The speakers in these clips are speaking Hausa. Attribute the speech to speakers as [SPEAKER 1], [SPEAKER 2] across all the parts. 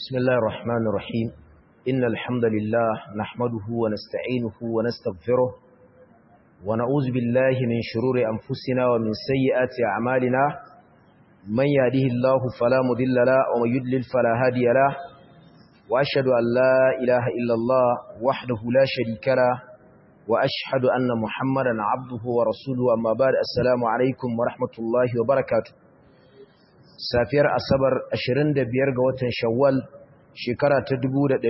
[SPEAKER 1] بسم الله الرحمن الرحيم إن الحمد لله نحمده ونستعينه ونستغفره ونعوذ بالله من شرور أنفسنا ومن سيئات أعمالنا من يهده الله فلا مضل له ومن يضلل فلا هادي له وأشهد أن لا إله إلا الله وحده لا شريك له وأشهد أن محمدا عبده ورسوله أما بعد السلام عليكم ورحمة الله وبركاته safiyar asabar 25 ga watan shawwal shekara ta 1445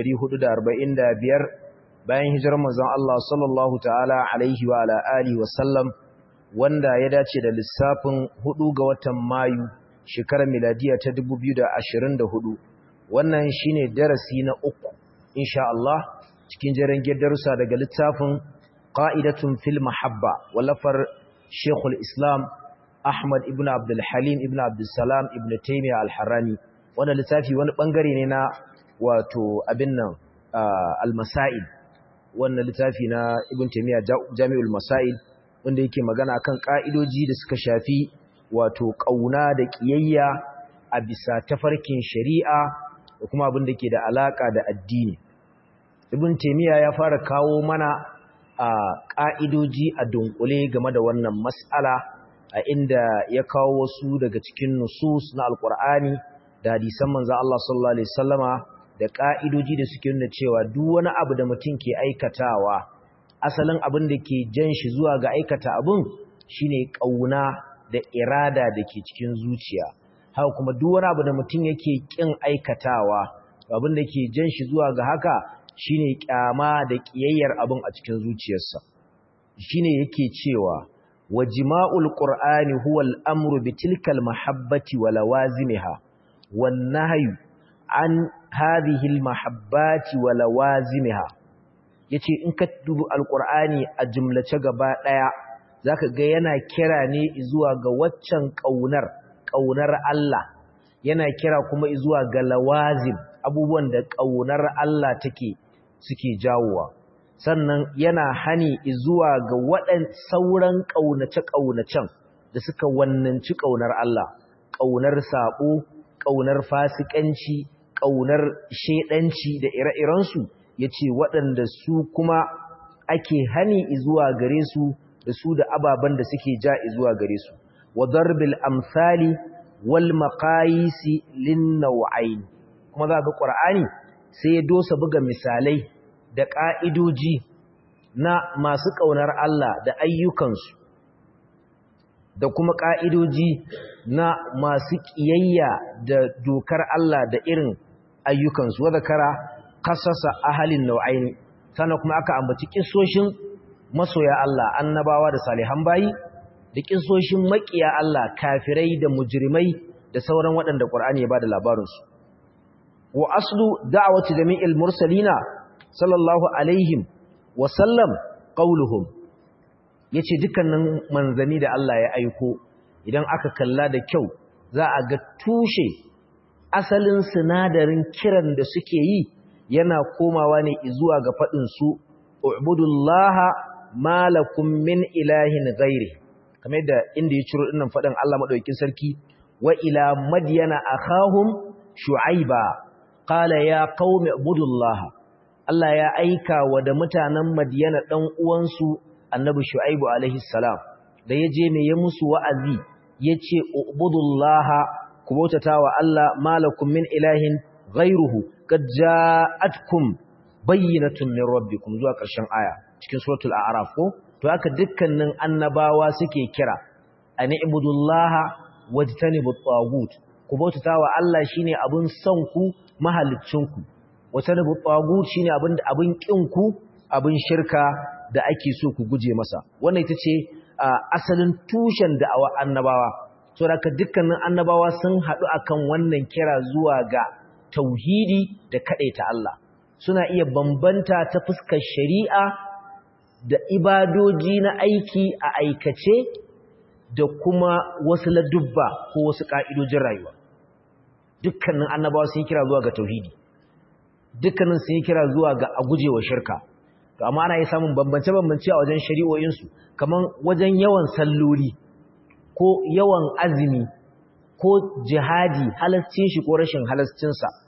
[SPEAKER 1] bayan hijirar manzon Allah sallallahu ta'ala alaihi wa ala alihi wa sallam wanda ya dace da lissafin 4 ga watan mayu shekarar miladiya ta 2024 wannan shine darasi na uku insha Allah cikin jeren darussa daga littafin qa'idatun fil mahabba wallafar Sheikhul Islam Ahmad ibn Abdul Halim ibn Abdul Salam ibn Taymiyyah al-Harrani wannan littafi wani bangare ne na wato abin nan al-Masail wannan littafi na Ibn Taymiyyah Jami'ul Masail wanda yake magana kan ka'idoji da suka shafi wato kauna da kiyayya a bisa tafarkin shari'a da kuma abin da ke da alaka da addini Ibn Taymiyyah ya fara kawo mana a ka'idoji a dunkule game da wannan mas'ala a inda ya kawo wasu daga cikin nusus na alkur'ani da hadisan manzan Allah sallallahu Alaihi wasallama da ƙa'idoji da suke nuna cewa duk wani abu da mutum ke aikatawa asalin abin da ke jan shi zuwa ga aikata abin shine ƙauna da irada da ke cikin zuciya haka kuma duk wani abu da mutum yake ƙin aikatawa abin da ke jan shi zuwa ga haka shine ƙyama da ƙiyayyar abin a cikin zuciyarsa shine yake cewa وجماع القرآن هو الأمر بتلك المحبة ولوازمها والنهي عن هذه المحبات ولوازمها yace in ka dubi alqur'ani a jumlace gaba daya zaka ga yana kira ne zuwa ga waccan kaunar kaunar Allah yana kira kuma zuwa ga lawazim abubuwan da kaunar Allah take suke jawowa sannan yana hani zuwa ga waɗan sauran ƙaunace-ƙaunacen da suka wannanci ƙaunar Allah, ƙaunar saɓo, ƙaunar fasikanci, ƙaunar shaiɗanci da ire-irensu, ya ce waɗanda su kuma ake hani zuwa gare su da su da ababen da suke ja zuwa gare su. Wa darbil amsali wal maqayisi lin naw'ain kuma za ga Qur'ani sai ya dosa buga misalai da ƙa'idoji na masu ƙaunar Allah da ayyukansu da kuma ƙa'idoji na masu ƙiyayya da dokar Allah da irin ayyukansu wadda kara kasasa ahalin nau'aini sannan kuma aka ambaci ƙisoshin masoya Allah annabawa da salihan bayi da ƙisoshin maƙiya Allah kafirai da mujrimai da sauran waɗanda ƙwar'ani ya ba da labarinsu wa aslu da'awati jami'il mursalina sallallahu alaihim wasallam qauluhum yace dukkanin manzani da Allah ya aiko idan aka kalla da kyau za a ga tushe asalin sinadarin kiran da suke yi yana komawa ne zuwa ga fadin su ubudullaha malakum min ilahin ghairi kamar yadda inda ya ciro dinnan fadin Allah madaukakin sarki wa ila madyana akhahum shu'aiba qala ya qaumi ubudullaha Allah ya aika wa da mutanen Madiyana ɗan uwansu annabi Shu'aibu alaihi salam da ya je ne ya musu wa'azi ya ce ubudullaha ku bautata wa Allah malakum min ilahin ghairuhu qad ja'atkum bayyinatun min rabbikum zuwa ƙarshen aya cikin suratul a'raf ko to haka dukkanin annabawa suke kira ani ibudullaha wajtanibut tagut ku bautata wa Allah shine abun son ku mahaliccinku wata nubu ɓagut shi ne abin ƙinku abin shirka da ake so ku guje masa wannan ita ce asalin tushen da'awa annabawa so da dukkanin annabawa sun haɗu akan wannan kira zuwa ga tauhidi da kaɗaita Allah suna iya bambanta ta fuskar shari'a da ibadoji na aiki a aikace da kuma wasu ladubba ko wasu ƙa'idojin rayuwa dukkanin annabawa sun kira zuwa ga tauhidi dukkanin sun yi kira zuwa ga a gujewa shirka to amma ana yi samun bambance-bambance a wajen shari'o'insu kamar wajen yawan salloli ko yawan azumi ko jihadi halascin shi ko rashin halascinsa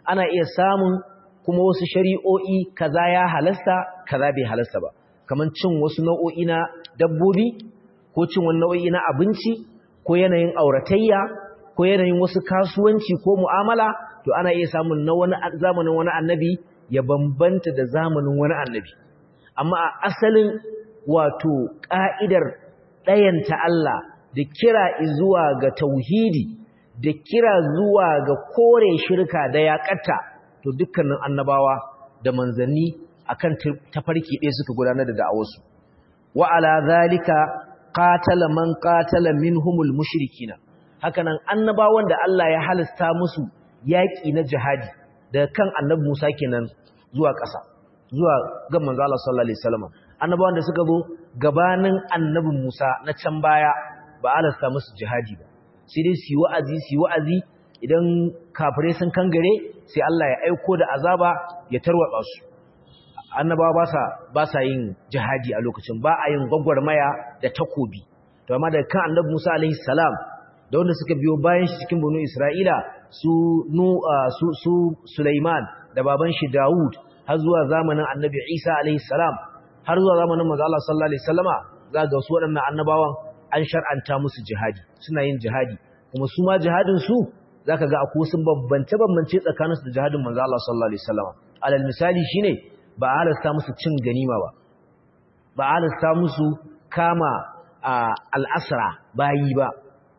[SPEAKER 1] ana iya samun kuma wasu shari'o'i kaza ya halasta kaza bai halasta ba kamar cin wasu nau'o'i na dabbobi ko cin wani nau'o'i na abinci ko yanayin auratayya ko yanayin wasu kasuwanci ko mu'amala to ana iya samun na wani zamanin wani annabi ya bambanta da zamanin wani annabi amma a asalin wato ka'idar ɗayanta Allah da kira zuwa ga tauhidi da kira zuwa ga kore shirka da yaƙata to dukkanin annabawa da manzanni akan tafarki ɗaya suka gudanar da da'awarsu wa ala zalika qatala man qatala minhumul mushrikina hakanan annabawan da Allah ya halasta musu yaƙi na jihadi daga kan annabi Musa kenan zuwa ƙasa zuwa ga manzo Allah sallallahu alaihi wasallam annabawan da suka zo gabanin annabi Musa na can baya ba halasta musu jihadi ba sai dai su yi wa'azi su yi wa'azi idan kafirai sun kangare sai Allah ya aiko da azaba ya tarwatsa su annabawa ba sa ba sa yin jihadi a lokacin ba a yin gwagwarmaya da takobi to amma da kan annabi Musa alaihi salam da wanda suka biyo bayan shi cikin banu Isra'ila su nu su su Sulaiman da baban shi Dawud har zuwa zamanin annabi Isa alaihi salam har zuwa zamanin manzo Allah sallallahu alaihi wasallama za ga su waɗannan annabawan an shar'anta musu jihadi suna yin jihadi kuma su ma jihadin su zaka ga akwai sun bambance bambance tsakaninsu da jihadin manzo Allah sallallahu alaihi wasallama alal misali shine ba a halasta musu cin ganima ba ba a halasta musu kama al'asra bayi ba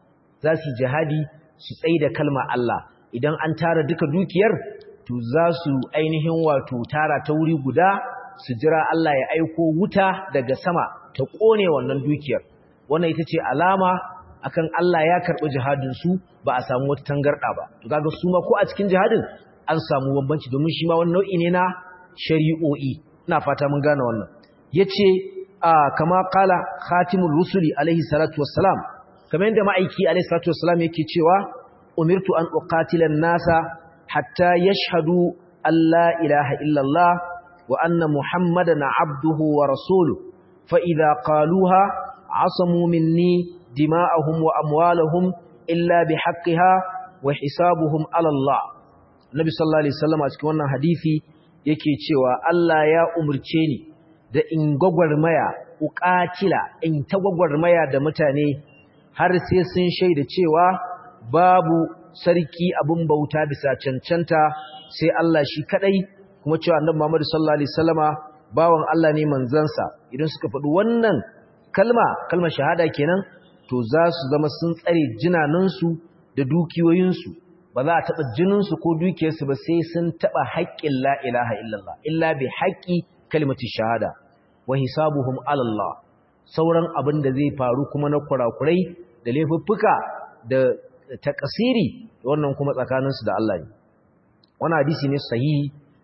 [SPEAKER 1] za su jihadi su tsaye da kalma Allah idan an tara duka dukiyar to za su ainihin wato tara ta wuri guda su jira Allah ya aiko wuta daga sama ta ƙone wannan dukiyar wannan ita ce alama akan Allah ya karɓi jihadinsu ba a samu wata tangarɗa ba to kaga su ma ko a cikin jihadin an samu bambanci domin shi ma wani nau'i ne na shari'o'i ina fata mun gane wannan yace kama qala khatimur rusuli alaihi salatu wassalam kamar yadda ma'aiki alaihi salatu wassalam yake cewa umirtu an uqatila an-nasa hatta yashhadu an la ilaha illa Allah wa anna muhammadan abduhu wa rasuluhu fa idza qaluha asamu minni dima'ahum wa amwalahum illa bihaqqiha wa hisabuhum ala Allah Nabi sallallahu alaihi wasallam a cikin wannan hadisi yake cewa Allah ya umurce ni da in gwagwarmaya uqatila in ta gwagwarmaya da mutane har sai sun shaida cewa babu sarki abin bauta bisa cancanta sai Allah shi kadai kuma cewa annabi Muhammad sallallahu alaihi wasallama bawan Allah ne manzansa idan suka faɗi wannan kalma kalmar shahada kenan to za su zama sun tsare jinanansu da dukiyoyinsu ba za a taɓa jininsu ko dukiyarsu ba sai sun taɓa haƙƙin la ilaha illallah illa bi haƙƙi kalmati shahada wa hisabuhum alallah sauran abin da zai faru kuma na kurakurai da laifuffuka da takasiri wannan kuma tsakaninsu da Allah ne wannan hadisi ne sahihi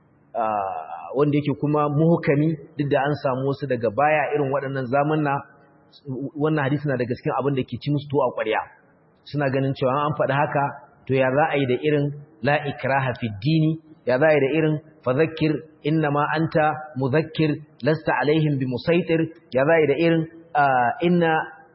[SPEAKER 1] wanda yake kuma muhkami duk da an samu wasu daga baya irin waɗannan zamanna wannan hadisi na daga cikin abin da ke ci musu to a ƙwarya suna ganin cewa an faɗi haka to ya za a yi da irin la ikraha fi dini ya za a yi da irin fadhakkir innama anta mudhakkir lasta alaihim bi musaitir ya za a yi da irin inna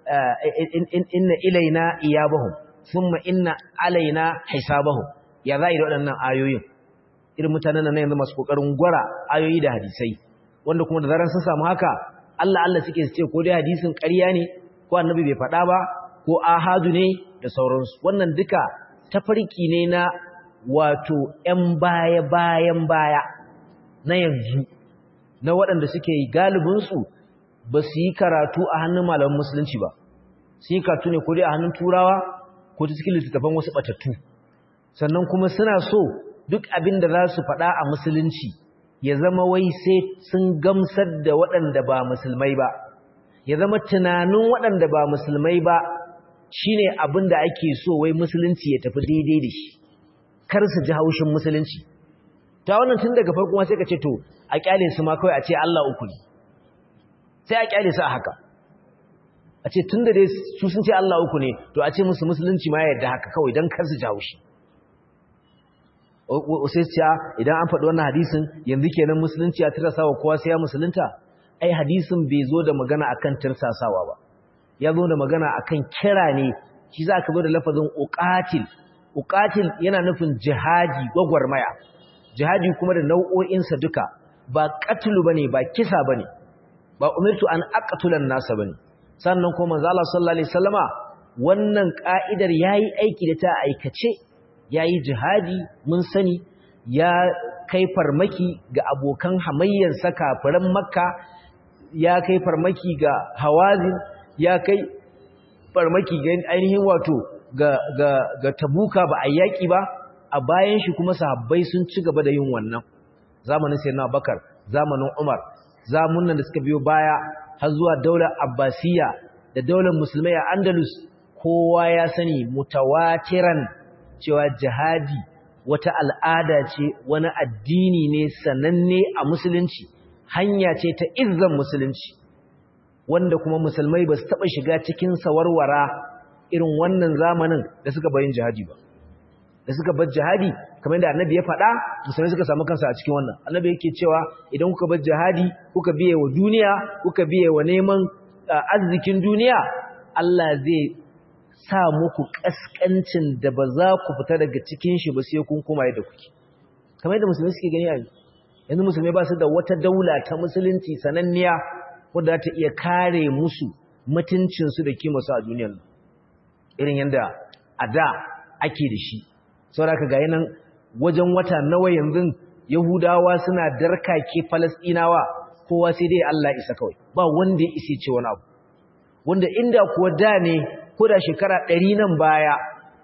[SPEAKER 1] inna ilaina iyabahum thumma inna alaina hisabahum ya za a yi da waɗannan ayoyin irin mutanen nan yanzu masu kokarin gwara ayoyi da hadisai wanda kuma da zaran sun samu haka Allah Allah suke su ce ko dai hadisin ƙarya ne ko annabi bai faɗa ba ko ahadu ne da sauransu wannan duka tafarki ne na wato ‘yan baya-bayan baya na yanzu na waɗanda suke galibinsu ba su yi karatu a hannun malamin musulunci ba su yi karatu ne ko dai a hannun turawa ko ta cikin littattafan wasu ɓatattu sannan kuma suna so duk abin da za su faɗa a musulunci ya zama wai sai sun gamsar da waɗanda ba musulmai ba ya zama tunanin waɗanda ba musulmai ba shine abin da ake so wai musulunci ya tafi daidai da shi kar su ji haushin musulunci ta wannan tun daga farko sai ka ce to a kyale su ma kawai a ce Allah uku ne sai a kyale su a haka a ce tun da dai su sun ce Allah uku ne to a ce musu musulunci ma yadda haka kawai don kar su ji haushi sai ce idan an faɗi wannan hadisin yanzu kenan musulunci ya tirsawa kowa sai ya musulunta ai hadisin bai zo da magana akan tirsasawa ba ya zo da magana akan kira ne shi za ka zo da lafazin uqatil uqatil yana nufin jihadi gwagwarmaya jihadi kuma da nau'o'insa duka ba qatlu bane ba kisa bane ba umirtu an aqtulan nasa bane sannan kuma manzo Allah sallallahu alaihi wasallama wannan ka'idar yayi aiki da ta aikace yayi jihadi mun sani ya kai farmaki ga abokan hamayyar sa kafiran makka ya kai farmaki ga hawazin ya kai farmaki ga ainihin wato ga ga ga tabuka ba ayyaki ba a bayan shi kuma sahabbai sun ci gaba da yin wannan zamanin sayyidina bakar zamanin umar zamunan da suka biyo baya har zuwa daular abbasiya da daular musulmai a andalus kowa ya sani mutawatiran cewa jihadi wata al'ada ce wani addini ne sananne a musulunci hanya ce ta izzan musulunci wanda kuma musulmai ba su taɓa shiga cikin sawarwara irin wannan zamanin da suka bayin jihadi ba da suka bar jihadi kamar yadda annabi ya faɗa musulmai suka samu kansa a cikin wannan annabi yake cewa idan kuka bar jihadi kuka biye wa duniya kuka biye wa neman arzikin duniya Allah zai sa muku kaskancin da ba za ku fita daga cikin shi ba sai kun koma yadda kuke kamar yadda musulmai suke gani a yanzu musulmai ba su da wata daula ta musulunci sananniya wadda ta iya kare musu mutuncinsu da kimarsu a duniyar irin yadda a da ake da shi saboda ka gaya nan wajen wata nawa yanzu yahudawa suna darkake falasɗinawa kowa sai dai Allah isa kawai ba wanda ya isi ce wani abu wanda inda kuwa da ne ko da shekara ɗari nan baya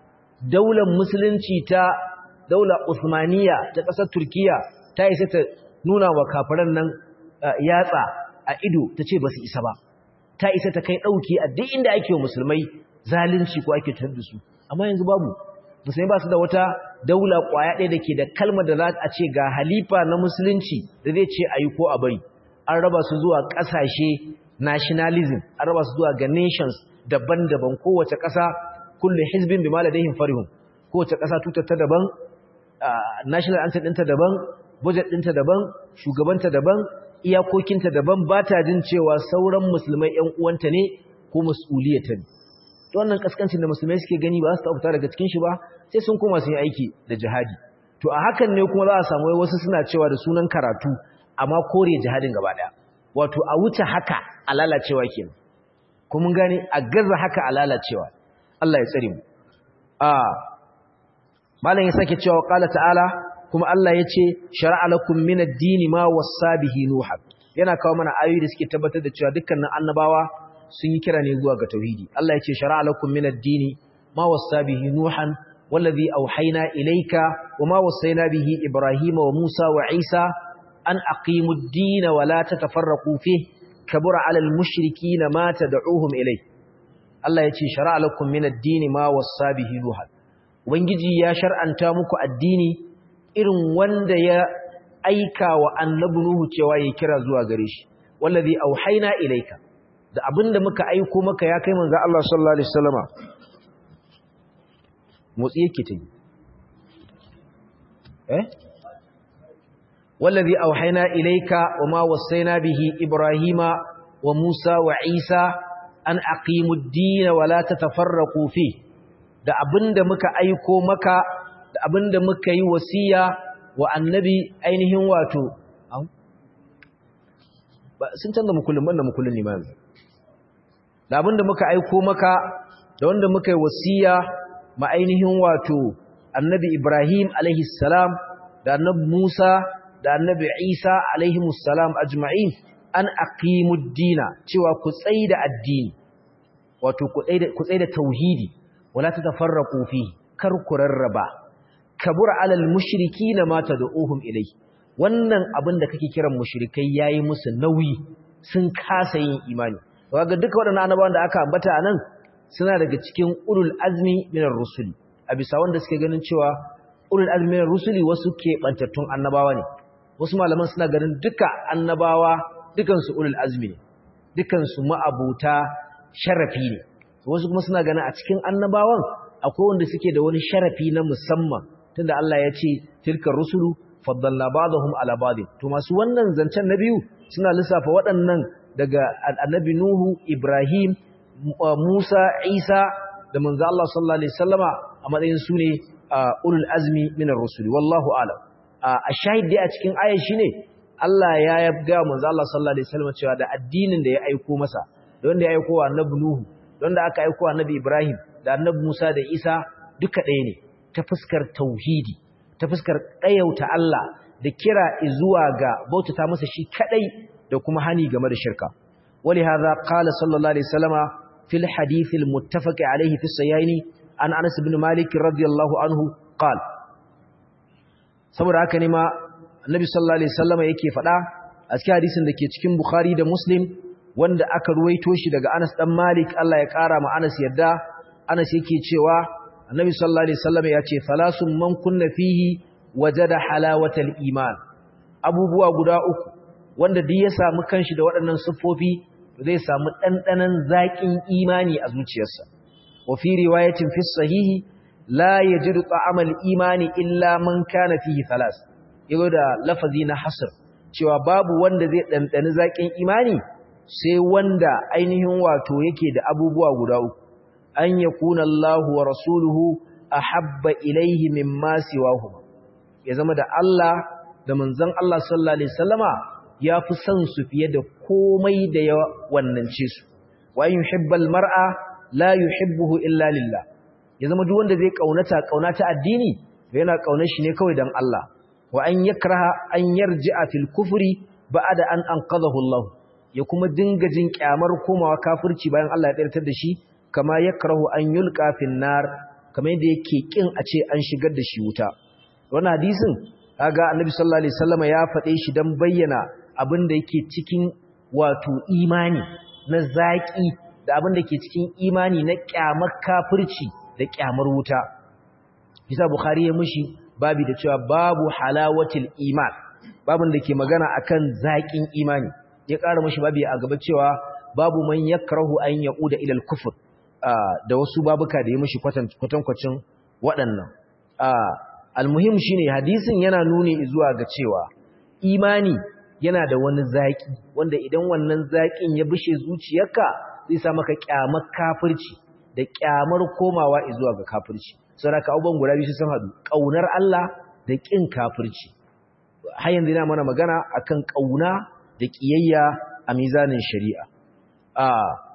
[SPEAKER 1] daular musulunci ta daular usmaniya ta ƙasar turkiya ta isa ta nuna wa kafiran nan yatsa a ido ta ce ba su isa ba ta isa ta kai ɗauki a duk inda ake wa musulmai zalunci ko ake tar da su amma yanzu babu musulmai ba su da wata daula ƙwaya ɗaya da ke da kalmar da za a ce ga halifa na musulunci da zai ce a yi ko a bari an raba su zuwa ƙasashe nationalism an raba su zuwa ga nations daban-daban kowace ƙasa kullum hizbin bi maladaihin farihun kowace ƙasa tutar ta daban national anthem ɗinta daban budget ɗinta daban shugabanta daban iyakokinta daban ba ta jin cewa sauran musulmai ‘yan uwanta ne ko mas'uliyata ne to wannan kaskancin da musulmai suke gani ba su ta fita daga cikin shi ba sai sun koma sun yi aiki da jihadi to a hakan ne kuma za a samu wasu suna cewa da sunan karatu amma kore jihadin gaba ɗaya wato a wuce haka a lalacewa kenan ko mun gane a gaza haka a lalacewa Allah ya tsare mu a malam ya sake cewa qala ta'ala kuma Allah ya ce shara'a lakum min ad-din ma wassa bihi nuha yana kawo mana ayoyi da suke tabbatar da cewa dukkanin annabawa sun yi kira ne zuwa ga tauhidi Allah ya ce shara'a lakum min ad-din ma wassa bihi nuhan wallazi awhayna ilayka wama wassayna bihi ibrahima wa musa wa isa an aqimu ad-din wa la tatafarraqu fihi kabura 'ala al-mushrikeen ma tad'uuhum ilay Allah ya ce shara'a lakum min ad-din ma wassa bihi nuhan ubangiji ya shar'anta muku addini irin wanda ya aika wa annabi Nuhu cewa ya kira zuwa gare shi wallazi auhayna ilayka da abinda muka aiko maka ya kai manzo Allah sallallahu alaihi wasallama motsi yake ta eh wallazi auhayna ilayka wama wasaina bihi ibrahima wa musa wa isa an aqimud din wa la tatafarraqu fi da abinda muka aiko maka da abinda muka yi wasiya wa annabi ainihin wato sun canza mukullin banda mukullin limami da abinda muka aiko maka da wanda muka yi wasiya ma ainihin wato annabi Ibrahim alaihi salam da annabi Musa da annabi Isa alaihi salam ajma'in an aqimud dina cewa ku tsaida addini wato ku tsaida ku tsaida tauhidi wala tatafarraqu fihi kar ku rarraba kabura alal mushrikina ma tad'uhum ilai wannan abin da kake kiran mushrikai yayi musu nauyi sun kasa yin imani kaga duka waɗannan annabawan da aka ambata anan suna daga cikin ulul azmi minar rusuli a bisa wanda suke ganin cewa ulul azmi minar rusuli wasu ke bantattun annabawa ne wasu malaman suna ganin duka annabawa dukan su ulul azmi ne dukan su ma'abuta sharafi ne wasu kuma suna ganin a cikin annabawan akwai wanda suke da wani sharafi na musamman tunda Allah ya ce tilkar rusulu faddalna ba'dahum ala ba'd to masu wannan zancen na biyu suna lissafa waɗannan daga annabi Nuhu Ibrahim Musa Isa da manzo Allah sallallahu alaihi wasallama a matsayin su ne ulul azmi min ar-rusul wallahu a'lam a shahid dai a cikin ayar shine Allah ya yabga manzo Allah sallallahu alaihi wasallam cewa da addinin da ya aiko masa da wanda ya aiko wa annabi Nuhu da wanda aka aiko wa annabi Ibrahim da annabi Musa da Isa duka ɗaya ne ta fuskar tauhidi ta fuskar ɗayauta Allah da kira zuwa ga bautata masa shi kadai da kuma hani game da shirka wali hadha qala sallallahu alaihi wasallama fil hadith al muttafaq alaihi fi sahihaini an Anas ibn Malik radiyallahu anhu qala saboda haka ne ma Annabi sallallahu alaihi wasallama yake faɗa a cikin hadisin da ke cikin Bukhari da Muslim wanda aka ruwaito shi daga Anas dan Malik Allah ya kara ma Anas yadda Anas yake cewa Annabi sallallahu alaihi wasallama ya ce falasun man kunna fihi wajada halawatal iman abubuwa guda uku wanda duk ya samu kanshi da waɗannan siffofi zai samu ɗanɗanon zaƙin imani a zuciyarsa wa fi riwayatin fi sahihi la yajidu ta'amal imani illa man kana fihi thalas yago da lafazi na hasr cewa babu wanda zai ɗanɗani zaƙin imani sai wanda ainihin wato yake da abubuwa guda uku an yakuna Allahu wa rasuluhu ahabba ilaihi mimma siwahuma ya zama da Allah da manzon Allah sallallahu alaihi wasallama ya fi son su fiye da komai da ya wannance su wa yuhibbal mar'a la yuhibbuhu illa lillah ya zama duk wanda zai kaunata kaunata addini yana kaunar shi ne kawai dan Allah wa an yakraha an yarji'a fil kufri ba'da an anqadhahu Allah ya kuma dinga jin kyamar komawa kafirci bayan Allah ya tsirtar da shi kama yakrahu an yulqa fin nar kamar yadda yake kin a ce an shigar da shi wuta wannan hadisin kaga annabi sallallahu alaihi wasallam ya faɗe shi dan bayyana abin da yake cikin wato imani na zaki da abin da ke cikin imani na kyamar kafirci da kyamar wuta bisa bukhari ya mushi babu da cewa babu halawatil iman babin da ke magana akan zakin imani ya ƙara mushi babu a gaba cewa babu man yakrahu an yauda ila al-kufr da wasu babuka da ya mushi kwatankwacin waɗannan almuhim shine hadisin yana nuni zuwa ga cewa imani yana da wani zaki wanda idan wannan zakin ya bishe zuciyarka zai sa maka kyamar kafirci da kyamar komawa zuwa ga kafirci saboda abubuwan guda biyu sun hadu kaunar Allah da kin kafirci har yanzu ina mana magana akan kauna da kiyayya a mizanin shari'a a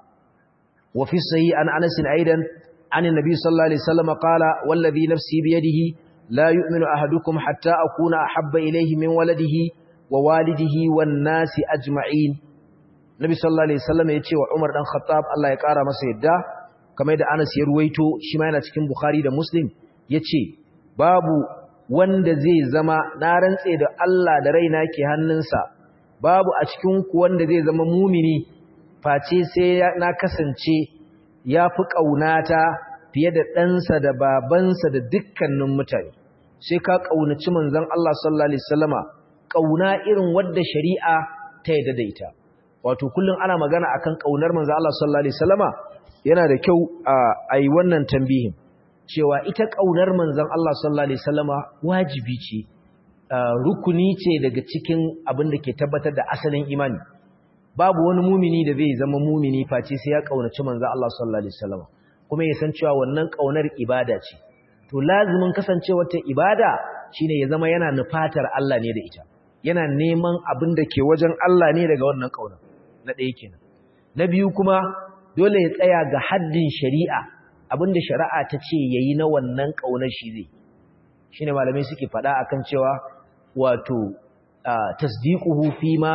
[SPEAKER 1] wa fi sahih an Anas aidan an annabi sallallahu alaihi wasallam qala wallazi nafsi biyadihi لا يؤمن أحدكم حتى أكون أحب إليه من ولده ووالده والناس أجمعين Nabi sallallahu alaihi wasallam ya ce wa Umar dan Khattab Allah ya kara masa yadda kamar da Anas ya ruwaito shi ma yana cikin Bukhari da Muslim yace babu wanda zai zama na rantse da Allah da raina ke hannunsa babu a cikin ku wanda zai zama mumini face sai na kasance yafi kaunata fiye da ɗansa da babansa da dukkanin mutane sai ka ƙaunaci manzon Allah sallallahu alaihi wasallama ƙauna irin wadda shari'a ta yadda da ita wato kullum ana magana akan ƙaunar manzon Allah sallallahu alaihi wasallama yana da kyau a yi wannan tambihin cewa ita ƙaunar manzon Allah sallallahu alaihi wasallama wajibi ce rukuni ce daga cikin abin da ke tabbatar da asalin imani babu wani mumini da zai zama mumini face sai ya ƙaunaci manzon Allah sallallahu alaihi wasallama kuma ya san cewa wannan ƙaunar ibada ce to lazimin kasancewar ta ibada shine ya zama yana nufatar Allah ne da ita yana neman abin da ke wajen Allah ne daga wannan ƙaunar na ɗaya kenan na biyu kuma dole ya tsaya ga haddin shari'a abin da shari'a ta ce yayi na wannan ƙaunar shi zai shine malamai suke faɗa akan cewa wato tasdiquhu fi ma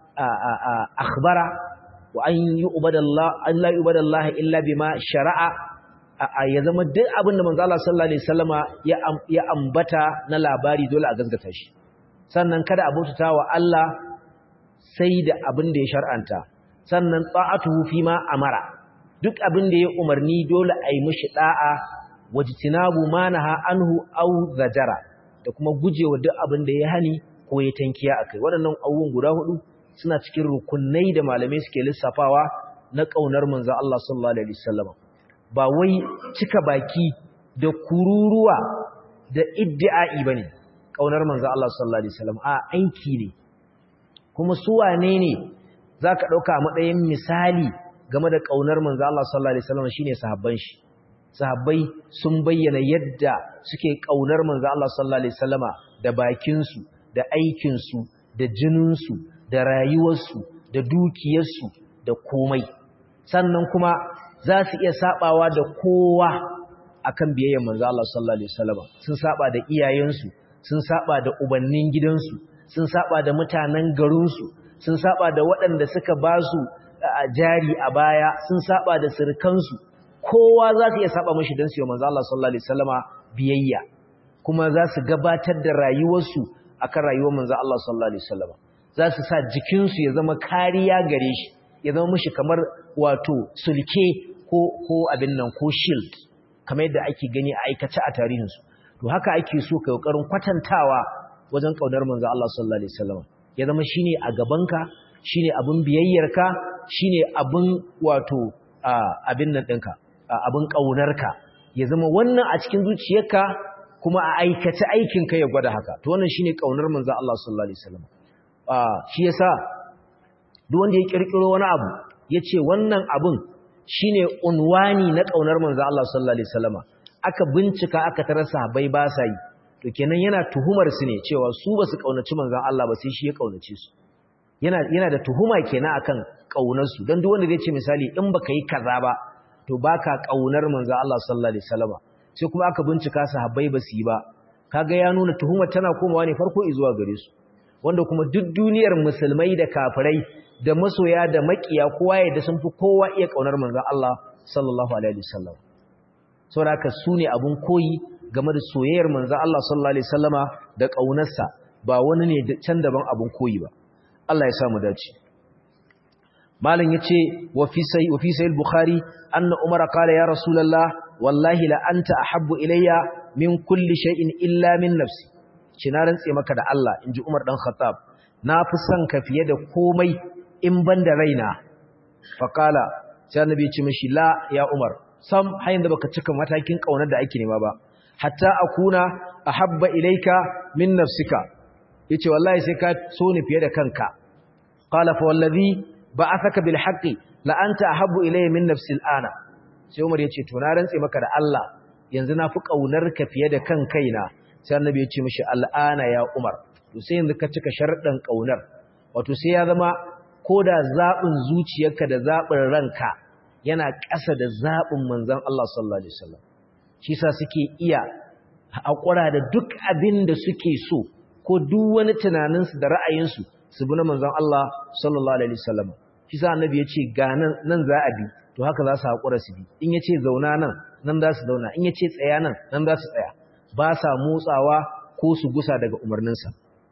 [SPEAKER 1] akhbara wa an yi ubadallah an la ubadallah illa bima shari'a ya zama duk abin da manzo Allah sallallahu alaihi wasallama ya ambata na labari dole a gaskata shi sannan kada a bautata wa Allah sai da abin da ya shar'anta sannan ta'atuhu fi ma amara duk abin da ya umarni dole a yi mishi da'a wajtinabu manaha anhu aw zajara da kuma gujewa duk abin da ya hani ko ya tankiya akai waɗannan abubuwan guda hudu suna cikin rukunai da malamai suke lissafawa na kaunar manzo Allah sallallahu alaihi wasallam ba wai cika baki da kururuwa da iddi'ai bane kaunar manzo Allah sallallahu alaihi wasallam a aiki ne kuma su wane ne zaka dauka a matsayin misali game da kaunar manzo Allah sallallahu alaihi wasallam shine sahabban shi sahabbai sun bayyana yadda suke kaunar manzo Allah sallallahu alaihi wasallama da bakinsu da aikinsu da jininsu da rayuwarsu da dukiyarsu da komai sannan kuma za su iya sabawa da kowa akan biyayyar manzo Allah sallallahu alaihi wasallama sun saba da iyayensu sun saba da ubannin gidansu sun saba da mutanen garinsu sun saba da waɗanda suka ba su jari a baya sun saba da sirkansu kowa za su iya saba mashi don su yi manzo Allah sallallahu alaihi wasallama biyayya kuma za su gabatar da rayuwarsu akan rayuwar manzo Allah sallallahu alaihi wasallama za su sa jikinsu ya zama kariya gare shi ya zama mishi kamar wato sulke ko ko abin nan ko shield kamar yadda ake gani a aikace a tarihinsu to haka ake so kai kokarin kwatantawa wajen kaunar manzo Allah sallallahu alaihi wasallama ya zama shine a gabanka shine abin biyayyarka shine abin wato abin nan ɗinka abin ƙaunarka ya zama wannan a cikin zuciyarka kuma a aikace aikinka ya gwada haka to wannan shine ƙaunar manzon Allah sallallahu alaihi wasallam shi yasa duk wanda ya kirkiro wani abu yace wannan abun shine unwani na ƙaunar manzon Allah sallallahu alaihi wasallam aka bincika aka tarar sahabbai ba sa yi to kenan yana tuhumar su ne cewa su ba su ƙaunaci manzon Allah ba sai shi ya ƙaunace su yana yana da tuhuma kenan akan ƙaunar su dan duk wanda zai ce misali in baka yi kaza ba to baka kaunar manzo Allah sallallahu alaihi wasallam sai kuma aka bincika sahabbai ba su yi ba kaga ya nuna tuhumar tana komawa ne farko zuwa gare su wanda kuma duk duniyar musulmai da kafirai da masoya da makiya kowa ya da sun fi kowa iya kaunar manzo Allah sallallahu alaihi wasallam saboda haka su ne abun koyi game da soyayyar manzo Allah sallallahu alaihi wasallama da kaunarsa ba wani ne can daban abun koyi ba Allah ya sa mu dace malam yace wa fi sai wa fi sai al-bukhari anna umara qala ya rasulullah wallahi la anta ahabbu ilayya min kulli shay'in illa min nafsi na rantse maka da Allah inji umar dan khattab na fi son ka fiye da komai in ban da raina fa qala sai annabi ya ce mishi la ya umar sam hayin da baka cika matakin kaunar da ake nema ba hatta akuna ahabba ilayka min nafsika yace wallahi sai ka so ni fiye da kanka qala fa wallazi ba'athaka bil haqqi la anta ahabbu ilayya min nafsi al'ana sai Umar yace to na rantse maka da Allah yanzu na fi kaunar ka fiye da kan kaina sai Annabi ya ce mishi al'ana ya Umar to sai yanzu ka cika sharuɗan kaunar wato sai ya zama koda zabin zuciyarka da zabin ranka yana ƙasa da zabin manzon Allah sallallahu alaihi wasallam shi sa suke iya haƙura da duk abin da suke so ko duk wani tunaninsu da ra'ayinsu su bi na manzon Allah sallallahu alaihi wasallam shi sa annabi ya ce ga nan nan za a bi to haka za su haƙura su bi in ya ce zauna nan nan za su zauna in ya ce tsaya nan nan za su tsaya ba sa motsawa ko su gusa daga umarninsa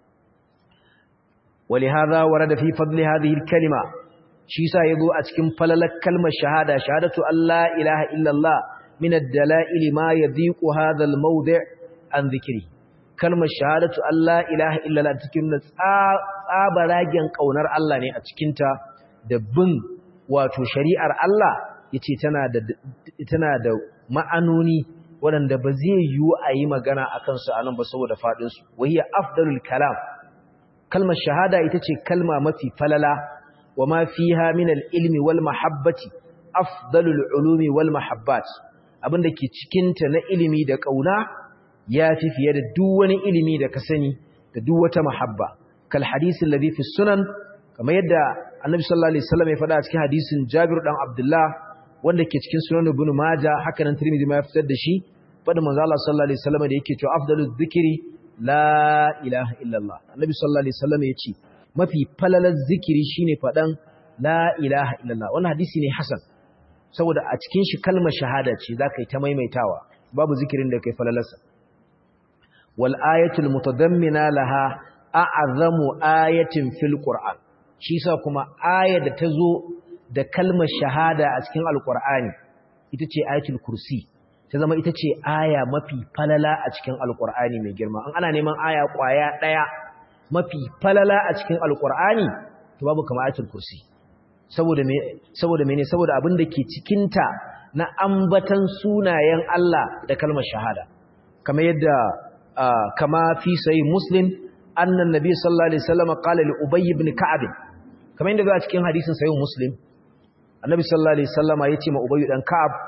[SPEAKER 1] ولهذا ورد في فضل هذه الكلمة shi sa yazo a cikin falalar kalmar shahada shahadatu alla ilaha illallah min ad-dala'il ma yadhiqu hadha al-mawdi' an dhikri kalmar shahadatu alla ilaha illallah cikin tsabaragen kaunar Allah ne a cikin ta da bin wato shari'ar Allah yace tana da tana da ma'anoni waɗanda ba zai yiwu a yi magana akan su anan ba saboda fadin su wahiya afdalul kalam kalmar shahada ita ce kalma mafi falala وما فيها من العلم والمحبة أفضل العلوم والمحبات abin da ke cikinta na ilimi da ƙauna ya fi fiye da duk wani ilimi da ka sani da duk wata mahabba kal hadisin ladhi fi sunan kamar yadda annabi sallallahu alaihi wasallam ya faɗa a cikin hadisin Jabir dan Abdullah wanda ke cikin sunan Ibn Majah haka nan Tirmidhi ma ya fitar da shi faɗin manzo Allah sallallahu alaihi wasallam da yake cewa afdalu dhikri la ilaha illallah annabi sallallahu alaihi wasallam ya ce mafi falalar zikiri shine faɗan la ilaha illallah wannan hadisi ne hasan saboda a cikin shi kalmar shahada ce zaka yi ta maimaitawa babu zikirin da kai falalarsa wal ayatul mutadammina laha a'zamu ayatin fil qur'an shi sa kuma ayar da tazo da kalmar shahada a cikin alqur'ani ita ce ayatul kursi ta zama ita ce aya mafi falala a cikin alqur'ani mai girma an ana neman aya kwaya daya mafi falala a cikin alkur'ani to babu kama ayatul kursi saboda me saboda mene saboda abin da ke cikin ta na ambatan sunayen Allah da kalmar shahada kamar yadda kama fi sahih muslim annan nabi sallallahu alaihi wasallam qala li ubay ibn ka'ab kamar yadda a cikin hadisin sahih muslim annabi sallallahu alaihi wasallama yace ma ubay dan ka'ab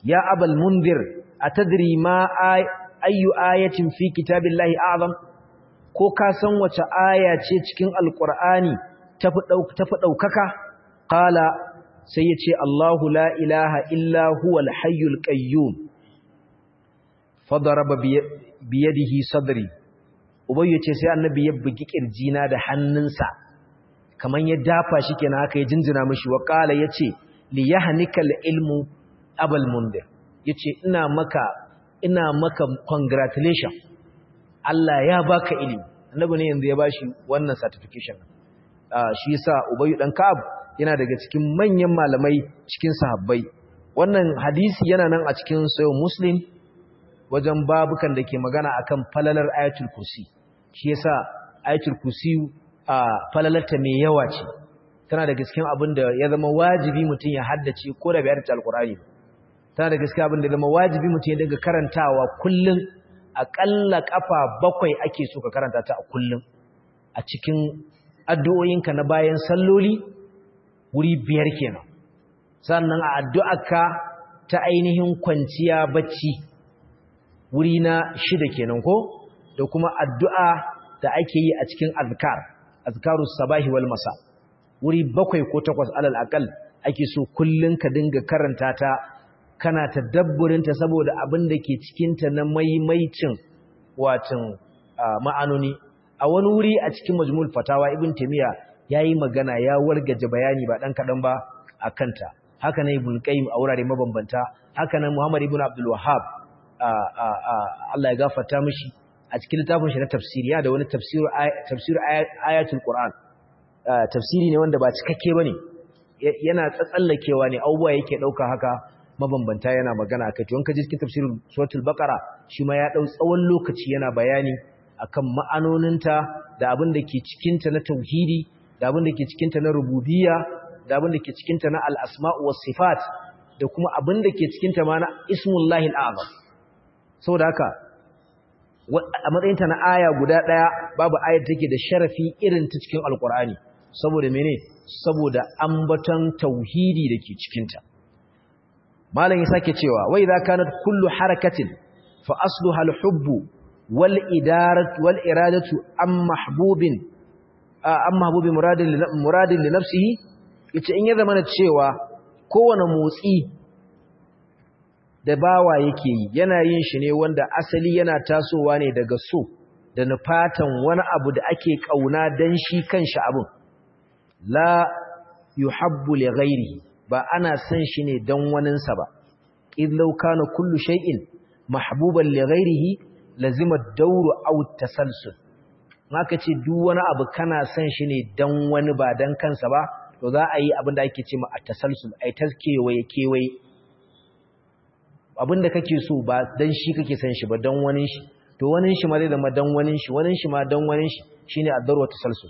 [SPEAKER 1] ya abal mundir atadri ma ayyu ayatin fi kitabillahi a'zam ko ka san wace aya ce cikin alqur'ani tafi tafi daukaka qala sai yace Allahu la ilaha illa huwal hayyul qayyum fadaraba biyadihi sadri ubay yace sai annabi ya bugi kirjina da hannunsa kaman ya dafa shi kenan haka ya jinjina mishi wa qala yace li yahnikal ilmu abal mundir yace ina maka ina maka congratulation Allah ya baka ilimi annabi ne yanzu ya bashi wannan certification ah shi yasa ubay dan ka'ab yana daga cikin manyan malamai cikin sahabbai wannan hadisi yana nan a cikin sayo muslim wajen babukan da ke magana akan falalar ayatul kursi shi yasa ayatul kursi a falalarta mai yawa ce tana da gaskiyar abin da ya zama wajibi mutum ya haddace ko da bai haddace alkur'ani tana da gaskiyar abin da ya zama wajibi mutum ya dinga karantawa kullum aƙalla kafa bakwai ake so ka karanta ta a kullum a cikin addu'o'inka na bayan salloli wuri biyar kenan sannan a addu'arka ta ainihin kwanciya bacci wuri na shida kenan ko da kuma addu'a da ake yi a cikin azkar azkarus sabahi wal masa wuri bakwai ko takwas alal akal ake so kullun ka dinga karanta ta kana tadabburin ta saboda abin da ke cikin ta na maimaicin watan ma'anoni a wani wuri a cikin majmul fatawa ibn taymiya yayi magana ya wargaje bayani ba dan kadan ba akanta haka nan ibn qayyim a wurare mabambanta haka nan muhammad ibn abdul wahhab Allah ya gafarta mishi a cikin littafin shi na tafsiri ya da wani tafsir ayatul Qur'an tafsiri ne wanda ba cikakke bane yana tsatsallakewa ne abubuwa yake dauka haka mabambanta yana magana akai to in ka ji cikin tafsirin suratul baqara shi ma ya dau tsawon lokaci yana bayani akan ma'anoninta da abin da ke cikin ta na tauhidi da abin da ke cikin ta na rububiyya da abin da ke cikin ta na al-asma' was sifat da kuma abin da ke cikin ta ma na ismullahi al-azam saboda haka a matsayinta na aya guda ɗaya babu ayar take da sharafi irin ta cikin alkur'ani saboda mene saboda ambaton tauhidi da ke cikinta malam ya sake cewa wai za kanat kullu harakatin fa asluha al-hubbu wal idaratu wal iradatu am mahbubin am mahbubi muradin muradin li nafsihi yace in ya zama cewa kowane motsi da bawa yake yi yana yin shi ne wanda asali yana tasowa ne daga so da nufatan wani abu da ake kauna dan shi kanshi abin la yuhabbu li ghairihi ba ana san shi ne dan waninsa ba idlau kana kullu shay'in mahbuban li ghairihi lazima ad-dawru aw at-tasalsul maka ce duk wani abu kana san shi ne dan wani ba dan kansa ba to za a yi abin da ake ce ma at-tasalsul ai taskewaye kewaye abinda kake so ba dan shi kake san shi ba dan wani shi to wani shi ma zai zama dan wani shi wani shi ma dan wani shi shine ad-darwa tasalsul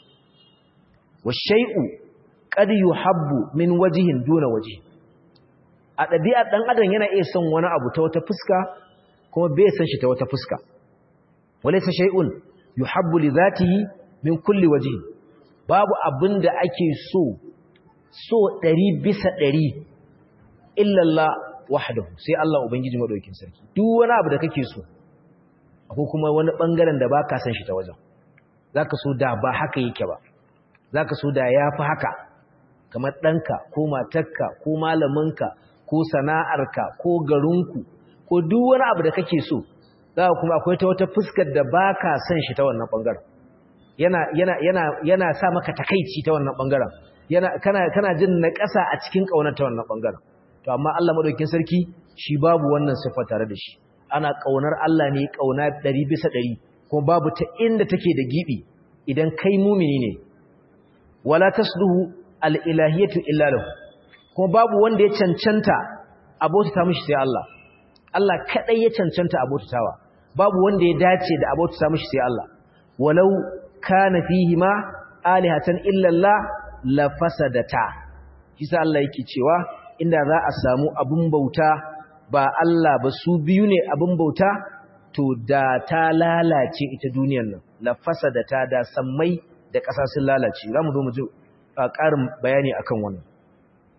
[SPEAKER 1] wa shay'u qad yuhabbu min wajhin duna wajhi a dabi'a dan adam yana iya son wani abu ta wata fuska kuma bai san shi ta wata fuska walaysa shay'un yuhabbu li dhatihi min kulli wajhi babu abinda ake so so 100 bisa 100 illa Allah wahdahu sai Allah ubangiji madaukakin sarki duk wani abu da kake so akwai kuma wani bangaren da baka san shi ta wajen zaka so da ba haka yake ba zaka so da yafi haka kamar danka ko matarka ko malaminka ko sana'arka ko garinku ko duk wani abu da kake so zaka kuma akwai ta wata fuskar da baka san shi ta wannan bangaren yana yana yana yana sa maka takeici ta wannan bangaren yana kana kana jin naƙasa a cikin kaunar ta wannan bangaren to amma Allah madaukakin sarki shi babu wannan sifa tare da shi ana kaunar Allah ne kauna 100 bisa 100 kuma babu ta inda take da gibi idan kai mumini ne wala tasluhu al-ilahiyatu illa lahu kuma babu wanda ya cancanta abota mishi sai Allah Allah kadai ya cancanta abotatawa babu wanda ya dace da abota mishi sai Allah walau kana fihi ma alihatan illa Allah la fasadata kisa Allah yake cewa inda za a samu abun bauta ba Allah ba su biyu ne abun bauta to da ta lalace ita duniyar nan la fasadata da sammai da ƙasa sun lalace za mu zo mu ji ƙarin bayani akan wannan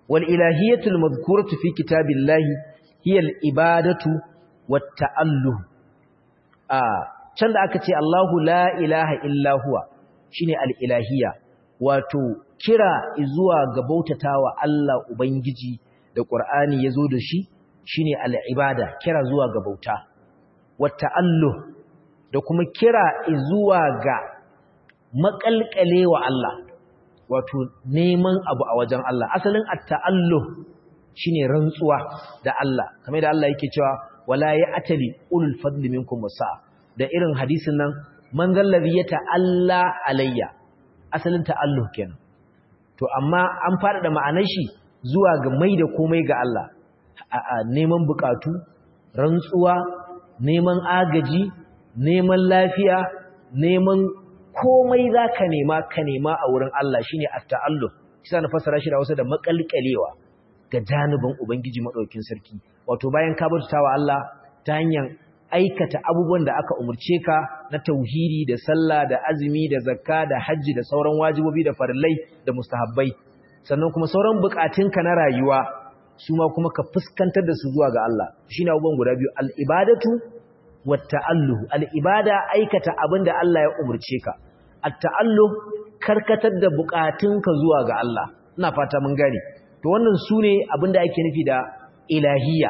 [SPEAKER 1] wal ilahiyatul madhkuratu fi kitabillahi hiya al ibadatu wat ta'alluh a can da aka ce Allahu la ilaha illa huwa shine al ilahiyya wato kira zuwa ga bautatawa Allah ubangiji da Qur'ani yazo da shi shine al ibada kira zuwa ga bauta wat ta'alluh da kuma kira zuwa ga makalkalewa Allah wato neman abu a wajen Allah asalin at-ta'alluh shine rantsuwa da Allah kamar da Allah yake cewa wala ya'tali ulul fadli minkum wasa da irin hadisin nan man zallazi yata'alla alayya asalin ta'alluh kenan to amma an fada da ma'anar shi zuwa ga mai da komai ga Allah neman bukatu rantsuwa neman agaji neman lafiya neman komai za ka nema ka nema a wurin Allah shi ne atta'allu kisa na fassara shi da wasu da makalkalewa ga janibin Ubangiji maɗaukin sarki wato bayan ka bauta wa Allah ta hanyar aikata abubuwan da aka umarce ka na tauhidi da sallah da azumi da zakka da hajji da sauran wajibobi da farillai da mustahabbai sannan kuma sauran bukatunka na rayuwa su ma kuma ka fuskantar da su zuwa ga Allah shine abubuwan guda biyu al-ibadatu wat-ta'alluh al-ibada aikata abin da Allah ya umarce ka at-ta'alluh karkatar da bukatunka zuwa ga Allah ina fata mun gane to wannan sune abin da ake nufi da ilahiyya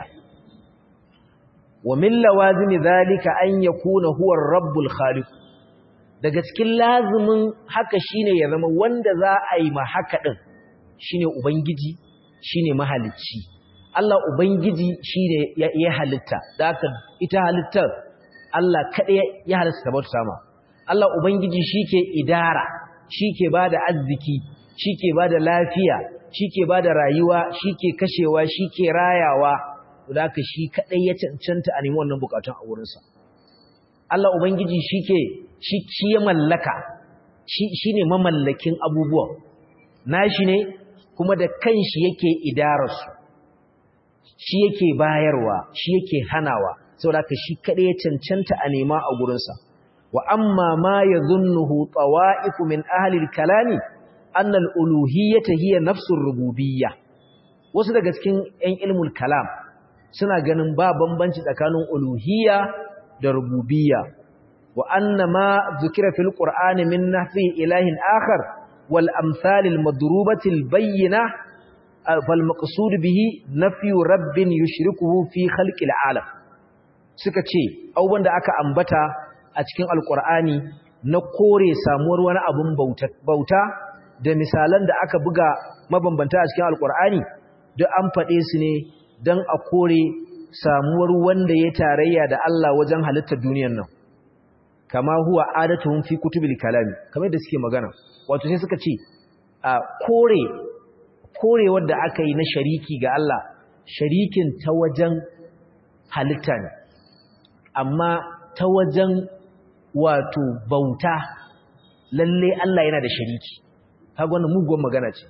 [SPEAKER 1] wa min lawazim zalika an yakuna huwa ar-rabbul khaliq daga cikin lazimin haka shine ya zama wanda za a yi ma haka din shine ubangiji shine mahalicci Allah ubangiji shine ya halitta da haka ita halittar Allah kaɗai ya halitta ta bauta sama Allah ubangiji shike idara shike bada arziki shike bada lafiya shike bada rayuwa shike kashewa shike rayawa da haka shi kaɗai ya cancanta a nemi wannan bukatun a wurinsa Allah ubangiji shike shi ya mallaka shi ne mamallakin abubuwan nashi ne kuma da kanshi yake idararsu shi yake bayarwa shi yake hanawa saboda ka shi kaɗai ya cancanta a nema a gurinsa wa amma ma ya zunnuhu tsawa'iku min ahalil kalami annal uluhiyyata hiya nafsur rububiyya wasu daga cikin 'yan ilmul kalam suna ganin ba bambanci tsakanin uluhiyya da rububiyya wa anna ma zukira fil qur'ani min nahfi ilahin akhar wal amsal al madrubati al bayyina fal maqsud bihi nafyu rabbin yushrikuhu fi khalqil alam suka ce abubuwan da aka ambata a cikin alqur'ani na kore samuwar wani abun bauta bauta da misalan da aka buga mabambanta a cikin alqur'ani duk an faɗe su ne don a kore samuwar wanda ya tarayya da Allah wajen halittar duniyar nan kama huwa adatuhum fi kutubil kalami kamar da suke magana wato sai suka ce a kore kore wanda aka yi na shariki ga Allah sharikin ta wajen halitta ne amma ta wajen wato bauta lalle Allah yana da shariki kaga wannan muguwar magana ce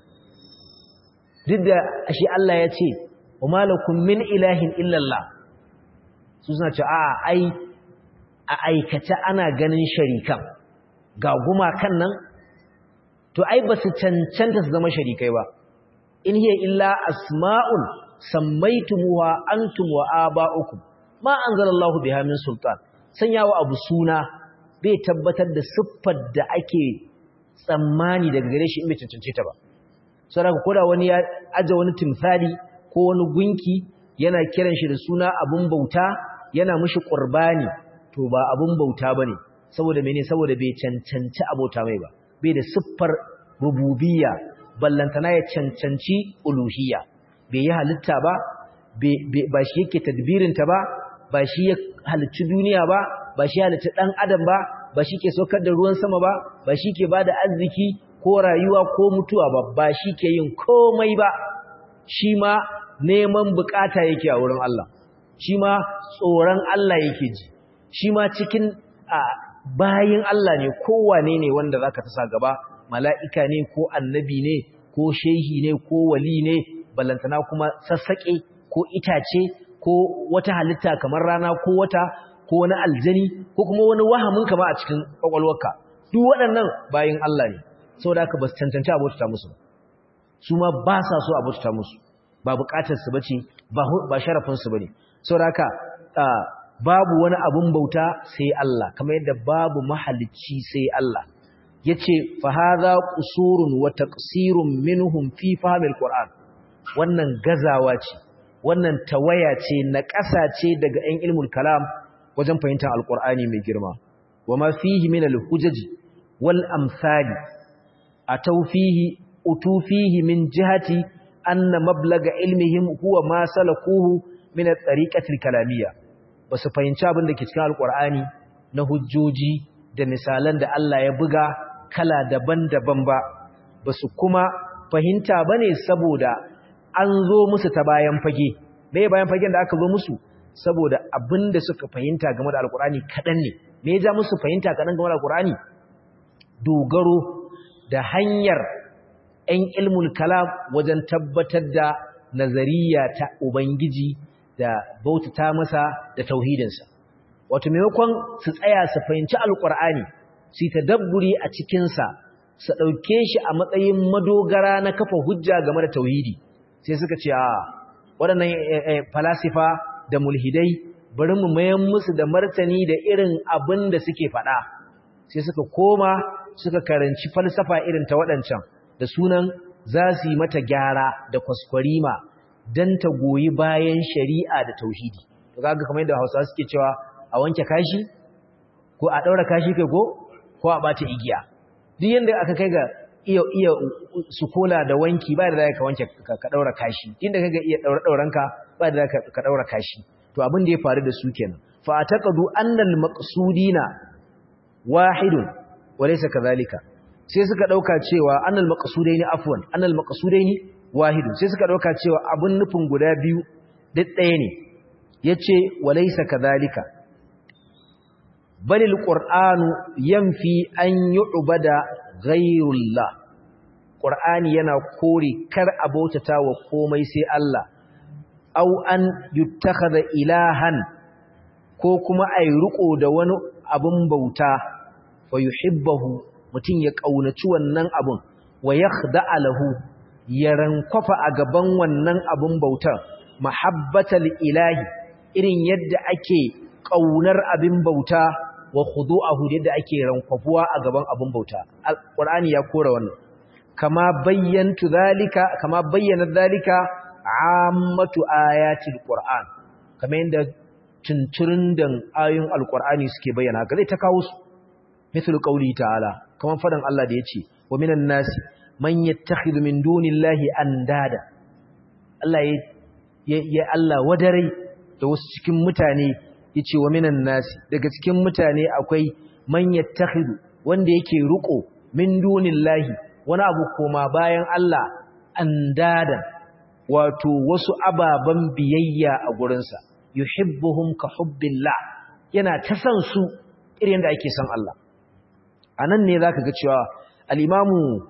[SPEAKER 1] duk da shi Allah ya ce wa malakum min ilahin illallah su suna ce a ai a aikata ana ganin sharikan ga gumakan nan to ai ba su cancanta su zama sharikai ba in hiya illa asma'un sammaitumuha antum wa aba'ukum ma anzalallahu biha min sultan sanyawa abu suna bai tabbatar da siffar da ake tsammani daga gare shi in bai cancance ta ba saboda koda wani ya aje wani timsali ko wani gunki yana kiran shi da suna abun bauta yana mishi qurbani to ba abun bauta bane saboda mene saboda bai cancanci abota mai ba bai da siffar rububiyya ballantana ya cancanci uluhiyya bai yi halitta ba ba shi yake tadbirin ta ba ba shi ya halicci duniya ba ba shi halicci dan adam ba ba shi ke saukar da ruwan sama ba ba shi ke bada arziki ko rayuwa ko mutuwa ba ba shi ke yin komai ba shi ma neman bukata yake a wurin Allah shi ma tsoron Allah yake ji shi ma cikin bayin Allah ne kowane ne wanda zaka tasa gaba mala'ika ne ko annabi ne ko shehi ne ko wali ne ballantana kuma sassaƙe ko itace ko wata halitta kamar rana ko wata ko wani aljani ko kuma wani wahamin kama a cikin kwakwalwarka duk waɗannan bayin Allah ne saboda haka ba su cancanci abota musu ba su ma ba sa so a bauta musu ba bukatar su bace ba ba sharafin su bane saboda haka babu wani abun bauta sai Allah kamar yadda babu mahalicci sai Allah yace fa hadha qusurun wa taqsirun minhum fi fahmil qur'an wannan gazawa ce wannan tawaya ce na ƙasa ce daga ɗan ilmul kalam wajen fahimtar alqur'ani mai girma wama fihi min alhujaji wal amsali ataw fihi utu fihi min jihati anna mablaga ilmihim huwa ma salakuhu min at-tariqati al-kalamiyya basu fahimci abin da ke cikin alqur'ani na hujjoji da misalan da Allah ya buga kala daban-daban ba basu kuma fahimta bane saboda an zo musu ta bayan fage me bayan fagen da aka zo musu saboda abin da suka fahimta game da alqur'ani kadan ne me ya ja musu fahimta kadan game da alqur'ani dogaro da hanyar 'yan ilmul kalam wajen tabbatar da nazariya ta Ubangiji da bautata masa da tauhidinsa. Wato maimakon su tsaya su fahimci alƙur'ani su yi tadabburi a cikinsa su ɗauke shi a matsayin madogara na kafa hujja game da tauhidi sai suka ce a waɗannan falasifa da mulhidai bari mu mayan musu da martani da irin abin da suke faɗa sai suka koma suka karanci falsafa irin ta waɗancan da sunan za su yi mata gyara da kwaskwarima don ta goyi bayan shari'a da tauhidi to kaga kamar yadda Hausawa suke cewa a wanke kashi ko a daura kashi kai ko ko a bata igiya duk yanda aka kai ga iya iya sukola da wanki ba da zaka wanke ka daura kashi inda kaga iya daura dauranka ba da zaka ka daura kashi to abin da ya faru da su kenan fa ataqadu annal maqsudina wahidun walaysa kadhalika sai suka dauka cewa annal maqsudaini afwan annal maqsudaini wahidun sai suka dauka cewa abun nufin guda biyu duk ɗaya ne yace walaysa kadhalika balil qur'anu yanfi an yu'bada ghayrullah qur'ani yana kore kar abautata wa komai sai Allah aw an yuttakhadha ilahan ko kuma ay ruko da wani abun bauta fa yuhibbahu mutum ya ƙaunaci wannan abun wa ya lahu ya rankwafa a gaban wannan abun bautar mahabbatal ilahi irin yadda ake ƙaunar abin bauta wa khudu'ahu yadda ake rankwafuwa a gaban abun bauta alqur'ani ya kora wannan kama bayyantu zalika kama bayyana zalika ammatu ayatil qur'an kamar yadda tunturin dan ayoyin alqur'ani suke bayyana ga zai ta kawo su mithlu qawli ta'ala kaman fadan Allah da yace wa minan nasi man yattakhidhu min dunillahi andada Allah ya ya Allah wadare da wasu cikin mutane yace wa minan nasi daga cikin mutane akwai man yattakhidhu wanda yake ruko min dunillahi wani abu koma bayan Allah andada wato wasu ababan biyayya a gurinsa yuhibbuhum ka hubbillah yana ta san su irin da ake san Allah a nan ne za ka ga cewa al'imamu